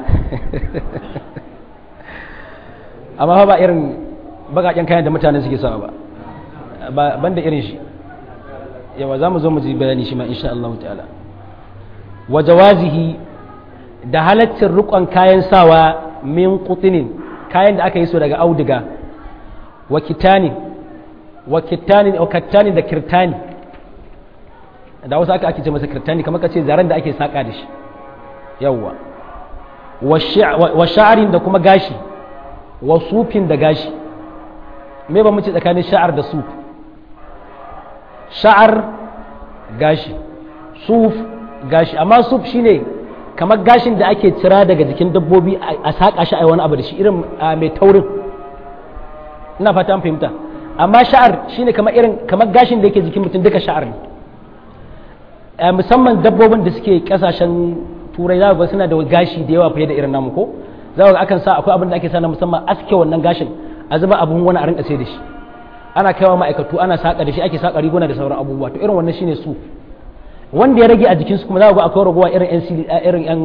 amma ba irin baƙaƙen kayan da mutane suke sawa ba ban da irin shi yawa za mu zo mu ji bayani shi ma insha Allah ta'ala wa jawazihi da halaccin rukon kayan sawa min qutinin kayan da aka yi su daga auduga wa kitani wa kitani wa kattani da kirtani da wasu aka ake ce masa kirtani kamar ka ce zaren da ake saka da shi yawwa wa sha'arin da kuma gashi wa sufin da gashi me ba muce tsakanin sha'ar da suf sha'ar gashi suf gashi amma suf shine kamar gashin da ake cira daga jikin dabbobi a saƙa shi a wani abu da shi irin mai taurin ina fata an fahimta amma sha'ar shine kamar irin kamar gashin da yake jikin mutum duka sha'ar ne musamman dabbobin da suke kasashen turai za ga suna da gashi da yawa fiye da irin namu ko za ga akan sa akwai abin da ake sa na musamman aske wannan gashin a zuba abun wani a rinka sai da shi ana kaiwa ma'aikatu ana saka da shi ake saka riguna da sauran abubuwa to irin wannan shine su wanda ya rage a jikinsu kuma za ga akwai ragowa irin yan irin yan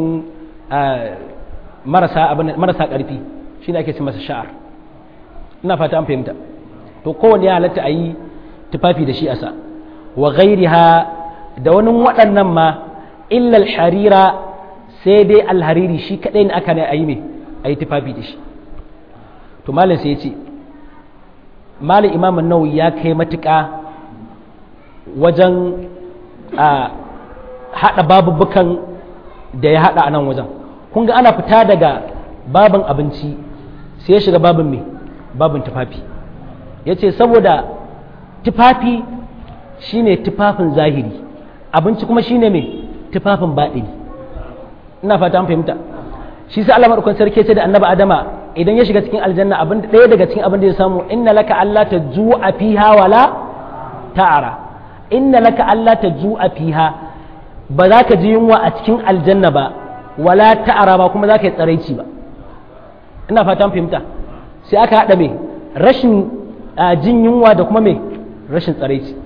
marasa abin marasa karfi shine ake ce masa sha'ar ina fata an fahimta to kowanne ya halatta a yi tufafi da shi a sa wa ghairiha da wani waɗannan ma illa harira sai dai alhariri shi kaɗai ne aka ne a yi mai a yi tufafi da shi to malin sai ya ce malin imamun nawawi ya kai matuƙa wajen a haɗa babubukan da ya haɗa a nan wajen kun ga ana fita daga babin abinci sai ya shiga babin mai babin tufafi yace saboda tufafi shine tufafin zahiri abinci kuma shine mai tufafin baɗini ina fata an fahimta shi sai Allah madaukakin sarki ce da annabi Adama idan ya shiga cikin aljanna abin ɗaya daga cikin abin da ya samu inna laka alla tajua fiha wala ta'ara inna laka alla tajua fiha ba za ka ji yunwa a cikin aljanna ba wala ta'ara ba kuma za ka yi tsaraici ba ina fata an fahimta sai aka haɗa mai rashin jin yunwa da kuma mai rashin tsaraici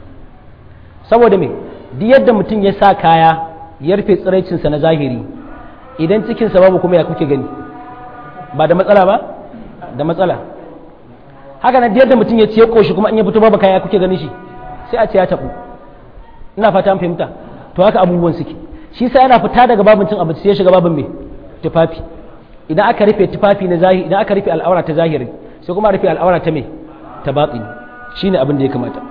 saboda mai duk yadda mutum ya sa kaya ya rufe tsiraicinsa na zahiri idan cikinsa babu kuma ya kuke gani ba da matsala ba da matsala haka na yadda mutum ya ciye koshi kuma in ya fito babu kaya kuke gani shi sai a ce ya tabu ina fata an fahimta to haka abubuwan suke shi sai yana fita daga babin cin abinci sai ya shiga babin mai tufafi idan aka rufe tufafi na zahiri idan aka rufe al'aura ta zahiri sai kuma rufe al'aura ta mai ta batini shine abin da ya kamata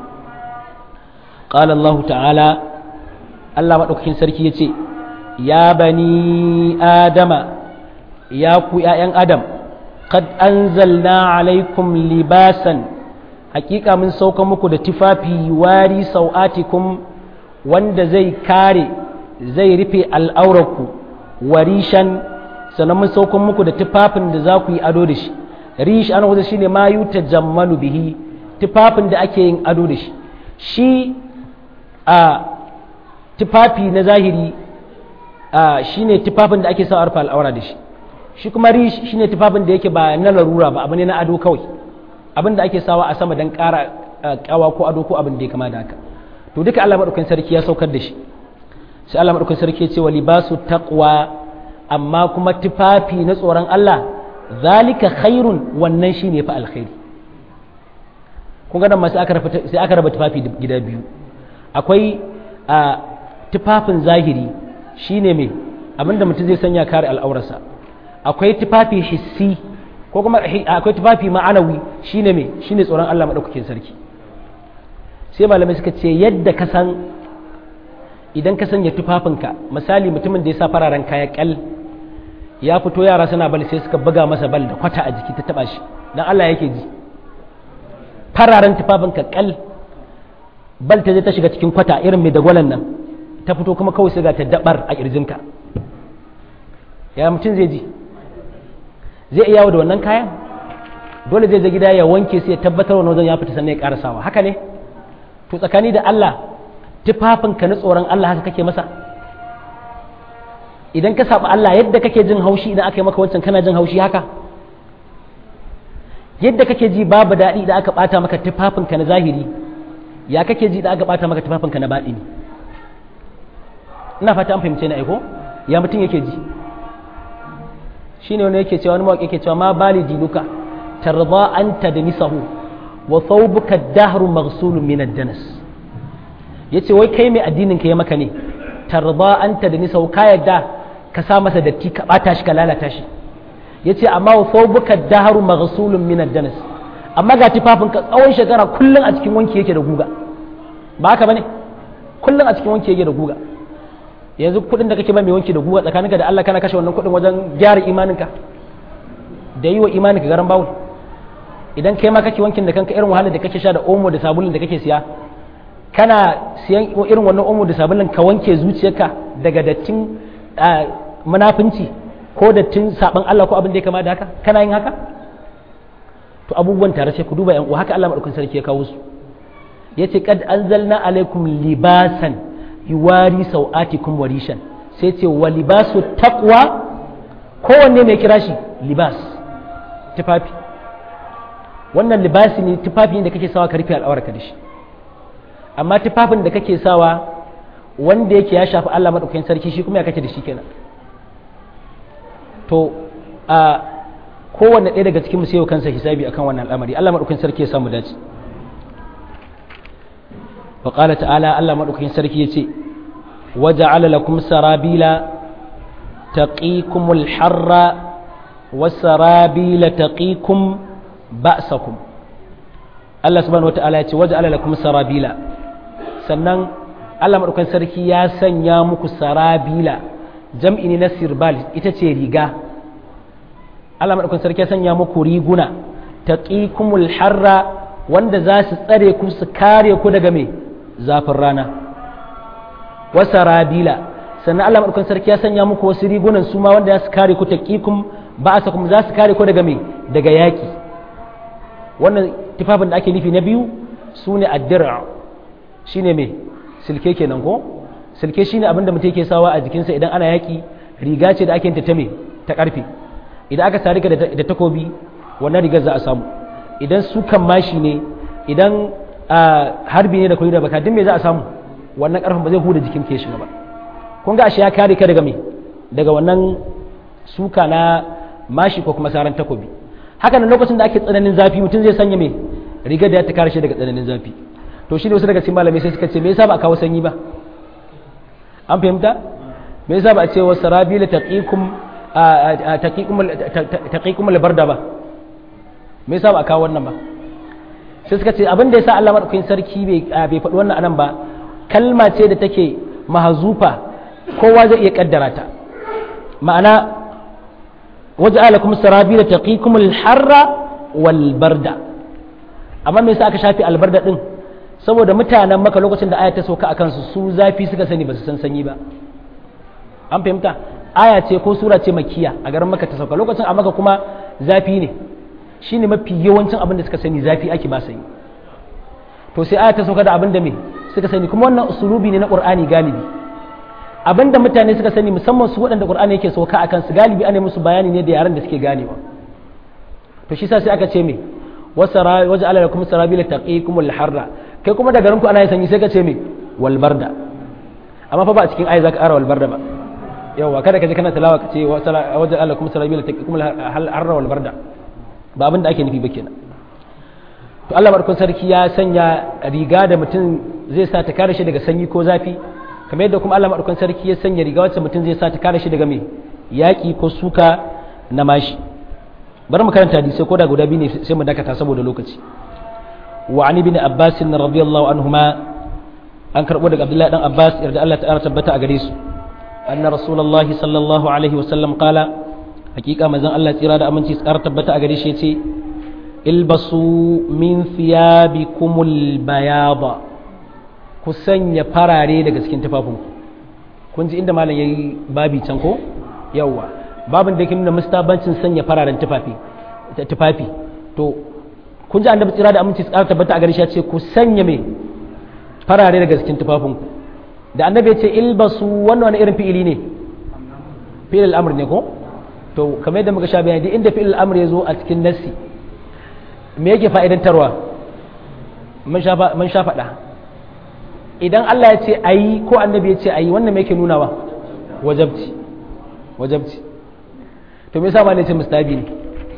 qala Allah ta'ala Allah madaukakin sarki yace ya bani adama ya ku ƴaƴan adam qad anzalna alaikum libasan hakika mun sauka muku da tufafi wari sau'atikum wanda zai kare zai rufe al'aurarku warishan sannan mun sauka muku da tufafin da za ku yi ado da shi rish ana wajen shine ma yuta jammalu bihi tufafin da ake yin ado da shi shi a tufafi na zahiri a shine tufafin da ake sa arfa al'aura da shi shi kuma rish shine tufafin da yake ba na larura ba abu ne na ado kawai abin da ake sawa a sama don ƙara ƙawa ko ado ko abin da ya kama da haka to duka Allah madaukakin sarki ya saukar da shi sai Allah madaukakin sarki ya ce wa libasu taqwa amma kuma tufafi na tsoron Allah zalika khairun wannan shine fa alkhairi kun ga nan ma sai aka raba sai aka raba tufafi gida biyu akwai a tufafin zahiri shine me abinda mutum zai sanya kare al'aurarsa akwai tufafi hissi ko kuma akwai tufafi ma'anawi shine me shine tsoron Allah madaukakin sarki sai malamai suka ce yadda ka san idan ka sanya tufafinka misali mutumin da ya sa fararen kaya kal ya fito yara suna bal sai suka buga masa bal da kwata a jiki ta taba shi dan Allah yake ji fararen tufafinka kal bal ta je ta shiga cikin kwata irin mai dagwalan nan ta fito kuma kawai sai ga ta dabar a kirjinka ya mutum zai ji zai iya yawo da wannan kayan dole zai je gida ya wanke sai ya tabbatar wannan wajen ya fita sannan ya karasawa haka ne to tsakani da Allah tufafinka na tsoron Allah haka kake masa idan ka saba Allah yadda kake jin haushi idan aka yi maka wancan kana jin haushi haka yadda kake ji babu daɗi idan aka ɓata maka tufafinka na zahiri ya kake ji idan aka ɓata maka tufafinka na baɗini ina fata an fahimce na aiko ya mutum yake ji shine wani yake cewa wani mawaƙi yake cewa ma bali dinuka tarda anta da nisahu wa thawbuka dahru maghsulun min ad-danas yace wai kai mai addinin ka ya maka ne tarda anta da nisahu ka yadda ka sa masa datti ka bata shi ka lalata shi yace amma wa thawbuka dahru maghsulun min ad-danas amma ga tufafin ka tsawon shekara kullun a cikin wanki yake da guga ba haka bane kullun a cikin wanki yake da guga yanzu kuɗin da kake ba mai wanki da guga tsakaninka da Allah kana kashe wannan kuɗin wajen gyara imaninka da yi wa imaninka garan bawul idan kai ma kake wankin da kanka irin wahalar da kake sha da omo da sabulun da kake siya kana siyan irin wannan omo da sabulun ka wanke zuciyarka daga dattin munafunci ko dattin saban Allah ko abin da ya kama da haka kana yin haka to abubuwan tare sai ku duba yan uwa haka Allah madaukakin sarki ya kawo su yace kad anzalna alaikum libasan yuwari sau'atikum warishan sai ce wa libasu taqwa kowanne mai kira shi libas tufafi wannan libasi ne tufafi da kake sawa ka rufe al'awarka da shi amma tufafin da kake sawa wanda yake ya shafi Allah madaukakin sarki shi kuma ya kake da shi kenan to a kowanne ɗaya daga cikin mu sai kansa hisabi akan wannan al'amari Allah madaukakin sarki ya samu dace وقال تعالى الله مدوكين سركي يتي وجعل لكم سرابيل تقيكم الحر والسرابيل تقيكم بأسكم الله سبحانه وتعالى يتي وجعل لكم سرابيل sannan Allah maɗaukan sarki ya sanya muku sarabila jam'i ne na sirbal ita ce riga Allah maɗaukan sarki ya sanya muku riguna taqikumul harra wanda za su tsare ku su kare ku daga me zafin rana wasarabila sannan Allah madaukakin sarki ya sanya muku wasu rigunan su ma wanda za su kare ku taqikum ba'asakum za su kare ku daga me daga yaki wannan tufafin da ake nufi na biyu sune ad-dir'a shine me silke kenan ko silke shine abin da mutum yake sawa a jikinsa idan ana yaki riga ce da ake ta me ta karfe idan aka sari ka da takobi wannan rigar za a samu idan su kan mashi ne idan harbi ne da kuri da baka duk me za a samu wannan karfin ba zai huda jikin ke shiga ba kun ga ashe ya kare ka daga me daga wannan suka na mashi ko kuma saran takobi haka nan lokacin da ake tsananin zafi mutum zai sanya me rigar da ya ta kare shi daga tsananin zafi to shi ne wasu daga cikin malamai sai suka ce me yasa ba a kawo sanyi ba an fahimta me yasa ba a ce wasu rabila taqikum taqikum albarda ba me yasa ba a kawo wannan ba sai suka ce abin da yasa Allah madaukakin sarki bai bai faɗi wannan anan ba kalma ce da take mahazufa kowa zai iya kaddara ta ma'ana waja'alakum sarabila taqikum alharra wal barda amma me yasa aka shafi albarda din saboda mutanen maka lokacin da aya ta sauka a kansu su zafi suka sani ba su san sanyi ba an fahimta aya ce ko sura ce makiya a garin maka ta sauka lokacin a maka kuma zafi ne shine mafi yawancin abin da suka sani zafi ake ba sanyi to sai aya ta sauka da abin da me suka sani kuma wannan usulubi ne na qur'ani galibi abin da mutane suka sani musamman su waɗanda qur'ani yake sauka a kansu galibi ana musu bayani ne da yaran da suke ganewa to shi sa sai aka ce me wasara waja'ala lakum sarabila taqikumul harra kai kuma da garinku ana yin sanyi sai ka ce me walbarda amma fa ba a cikin ayi zaka ara walbarda ba yawa kada ka je kana talawa ka ce wajen Allah kuma sarabila ta kuma harra walbarda ba abin da ake nufi ba kenan to Allah barkun sarki ya sanya riga da mutum zai sa ta kare shi daga sanyi ko zafi kamar yadda kuma Allah barkun sarki ya sanya riga wacce mutum zai sa ta kare shi daga me yaki ko suka na mashi bari mu karanta hadisi ko da guda biyu ne sai mu dakata saboda lokaci وعن ابن عباس رضي الله عنهما أن كربو عبد الله بن عباس يرد الله تعالى تبتا أغريس أن رسول الله صلى الله عليه وسلم قال حقيقة مزان الله تيرا أمن تيس تبتا أغريس يتي البسوا من ثيابكم البياض kusan ya farare daga cikin tufafinku kun ji inda malam yayi babi can ko yawa babin da yake nuna mustabancin sanya fararen tufafi tufafi to kun ji annabi tsira da aminci tsara tabbata a gare shi ya ce ku sanya me farare daga cikin tufafinku da annabi ya ce ilbasu wannan wani irin fi'ili ne fi'il al'amr ne ko to kamar yadda muka sha bayani duk inda fi'il al'amr ya zo a cikin nassi me yake fa'idantarwa mun sha mun sha faɗa idan Allah ya ce ayi ko annabi ya ce ayi wannan me yake nunawa wajabci wajabci to me yasa ma ne ce mustabi ne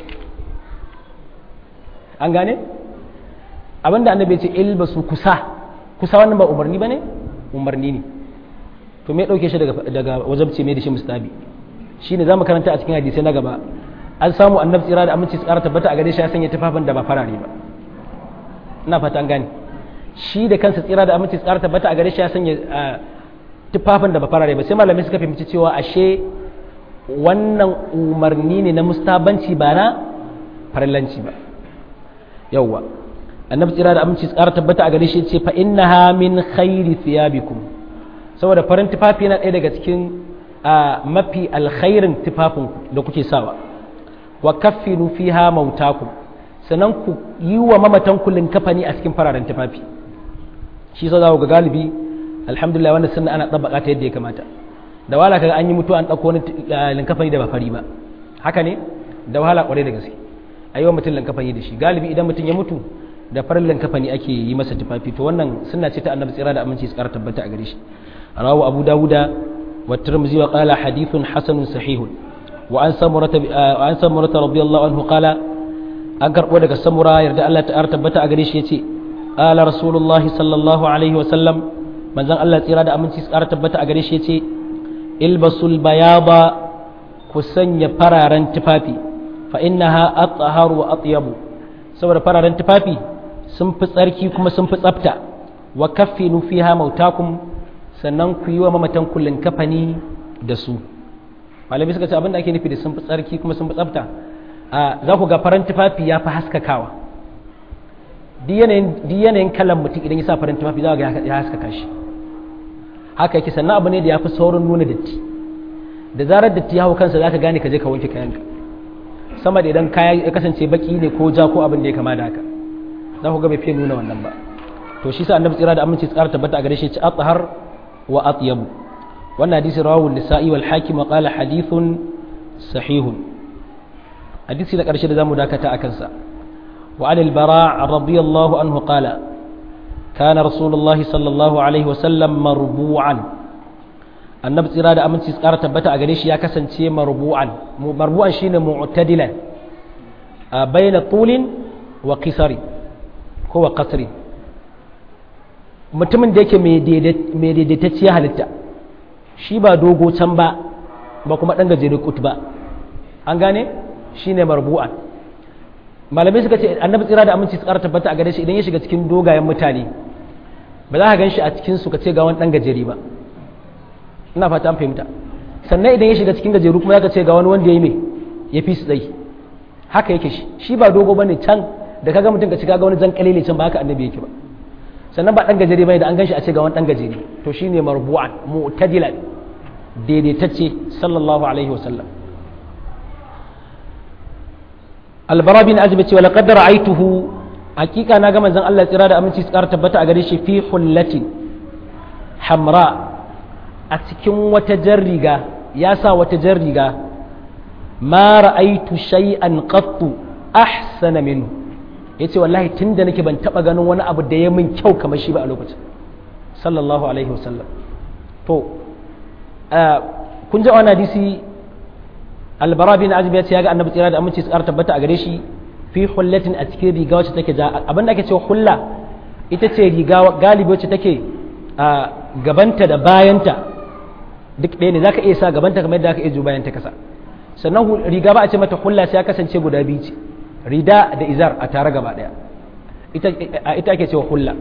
an gane abinda annabi ce ilbasu kusa kusa wannan ba umarni bane umarni ne to me dauke shi daga daga wajabci me da shi mustabi shine zamu karanta a cikin hadisi na gaba an samu annabi tsira da aminci tsara tabbata a gare shi ya sanya tufafin da ba farare ba ina fata an gane shi da kansa tsira da aminci tsara tabbata a gare shi ya sanya tufafin da ba farare ba sai malamai suka fahimci cewa ashe wannan umarni ne na mustabanci ba na farallanci ba yawwa annabi tsira da aminci tsara tabbata a gare shi ce fa innaha min khairi thiyabikum saboda farin tufafi yana ɗaya daga cikin mafi alkhairin tufafin da kuke sawa wa kaffinu fiha mautakum sannan ku yi wa mamatan kullun kafani a cikin fararen tufafi shi sa za ga galibi alhamdulillah wannan sunna ana tabbaka ta yadda ya kamata da wahala kaga an yi mutuwa an dauko wani linkafani da ba fari ba haka ne da wahala kwarai da gaske a yi wa mutum linkafani da shi galibi idan mutum ya mutu da farin linkafani ake yi masa tufafi to wannan sunna ce ta annabi tsira da aminci su kara tabbata a gare shi rawu abu dawuda wa tirmidhi wa qala hadithun hasanun sahihun wa an samurata wa an samurata radiyallahu anhu qala an karbo daga samura yarda Allah ta tabbata a gare shi yace qala rasulullahi sallallahu alaihi wa sallam manzon Allah tsira da aminci su kara tabbata a gare shi yace ilbasul bayaba ku sanya fararen tufafi fa innaha athaharu wa atyabu saboda fararen tufafi sun fi tsarki kuma sun fi tsafta wa kaffinu fiha mautakum sannan ku yi wa mamatan kullun kafani da su malami suka ce abinda ake nufi da sun fi tsarki kuma sun fi tsafta za ku ga farin tufafi ya fi haskakawa duk yanayin kalan mutum idan ya sa farin tufafi za ga ya haskaka shi haka yake sannan abu ne da ya fi saurin nuna datti da zarar datti ya hau kansa za ka gane ka je ka wanke kayanka sama da idan kaya ya kasance baki ne ko ja ko abin da ya kama da haka za ku ga bai fiye nuna wannan ba to shi sa annabi tsira da aminci tsara tabbata a gare shi ci athhar wa atyabu wannan hadisi rawahu nisa'i wal hakim wa qala hadithun sahihun hadisi da karshe da zamu dakata akan sa wa anil bara radiyallahu anhu qala kana rasulullah sallallahu alaihi wa sallam marbu'an annabi tsira da aminci tsara tabbata a gare shi ya kasance marbu'an marbu'an shine mu'tadilan bayna tulin wa qisari ko wa qasri mutumin da yake mai daidaitacciya halitta shi ba dogo can ba ba kuma ɗan gajere kut ba an gane shi ne marbu'an malamai suka ce annabi tsira da aminci su ƙara tabbata a gare shi idan ya shiga cikin dogayen mutane ba za ka gan shi a cikin su ka ce ga wani ɗan gajere ba ina fata an fahimta sannan idan ya shiga cikin gajeru kuma ya ka ce ga wani wanda ya yi mai ya fi su tsayi haka yake shi shi ba dogo ba ne can da kaga mutum ka ci kaga wani jan kalile can ba haka annabi yake ba sannan ba dan gajere bai da an ganshi a ce ga wani dan gajere to shine marbu'an mu'tadilan daidaitacce sallallahu alaihi wasallam albara bin azib ce wala qad ra'aytuhu hakika na ga manzon Allah tsira da aminci tsara tabbata a gare shi fi hullati hamra a cikin wata jar riga ya sa wata jar riga ma ra'aytu shay'an qattu ahsana minhu ya ce wallahi tun da nake ban taɓa ganin wani abu da ya min kyau kamar shi ba a lokacin sallallahu alaihi wasallam to kun ji wani hadisi albara bin azib ya ce ya ga annabi tsira da aminci su ƙara tabbata a gare shi fi hullatin a cikin riga wacce take ja abin da ake cewa hulla ita ce riga galibi wacce take gabanta da bayanta duk ɗaya ne za ka iya sa gabanta kamar yadda aka iya ju bayanta kasa sannan riga ba a ce mata hulla sai ya kasance guda biyu ce rida da izar a tare gaba daya ita ake cewa hulla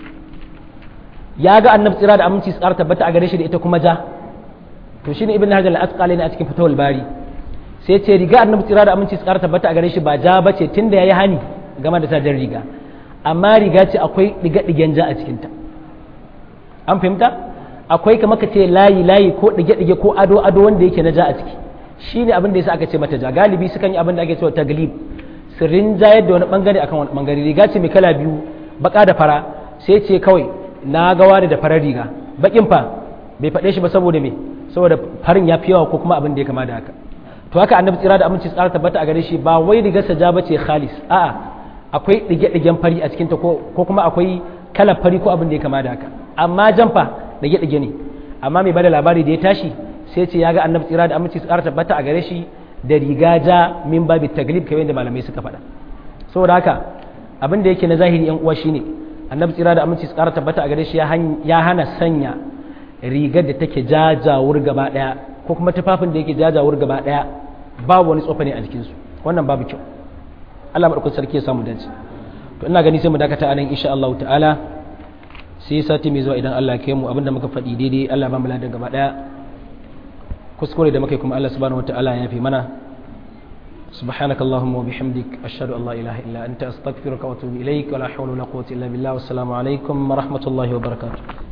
ya ga annabi tsira da aminci tsara tabbata a gare shi da ita kuma ja to shine ibn hajar al-asqalani a cikin fatawul bari sai ce riga annabi tsira da aminci tsara tabbata a gare shi ba ja bace tunda yayi hani game da sajar riga amma riga ce akwai diga digen ja a cikin ta an fahimta akwai kamar ka ce layi layi ko dige dige ko ado ado wanda yake na ja a ciki shine abin da yasa aka ce mata ja galibi sukan yi abin da ake cewa taglib sirrin jayar da wani bangare akan wani bangare riga ce mai kala biyu baka da fara sai ce kawai na ga wani da farar riga bakin fa bai faɗe shi ba saboda me saboda farin ya fi yawa ko kuma abin da ya kama da haka to haka annabi tsira da aminci tsara tabbata a gare shi ba wai rigar sa ja bace khalis a'a akwai dige-digen fari a cikin ta ko kuma akwai kalar fari ko abin da ya kama da haka amma jan fa dige-dige ne amma mai bada labari da ya tashi sai ce ya ga annabi tsira da aminci tsara tabbata a gare shi da riga ja min babi taglib kamar yadda malamai suka faɗa saboda haka abin da yake na zahiri yan uwa shine annabi tsira da aminci tsara tabbata a gare shi ya hana sanya rigar da take jajawur gaba daya ko kuma tufafin da yake jajawur gaba daya babu wani tsofa ne a jikinsu wannan babu kyau Allah madaukakin sarki ya samu dace to ina gani sai mu dakata anan insha Allah ta'ala sai sati mai zuwa idan Allah ya kai mu abinda muka faɗi daidai Allah ba mu ladan gaba daya kuskure da muke kuma Allah subhanahu wataala ya fi mana سبحانك اللهم وبحمدك أشهد أن لا إله إلا أنت أستغفرك وأتوب إليك ولا حول ولا قوة إلا بالله والسلام عليكم ورحمة الله وبركاته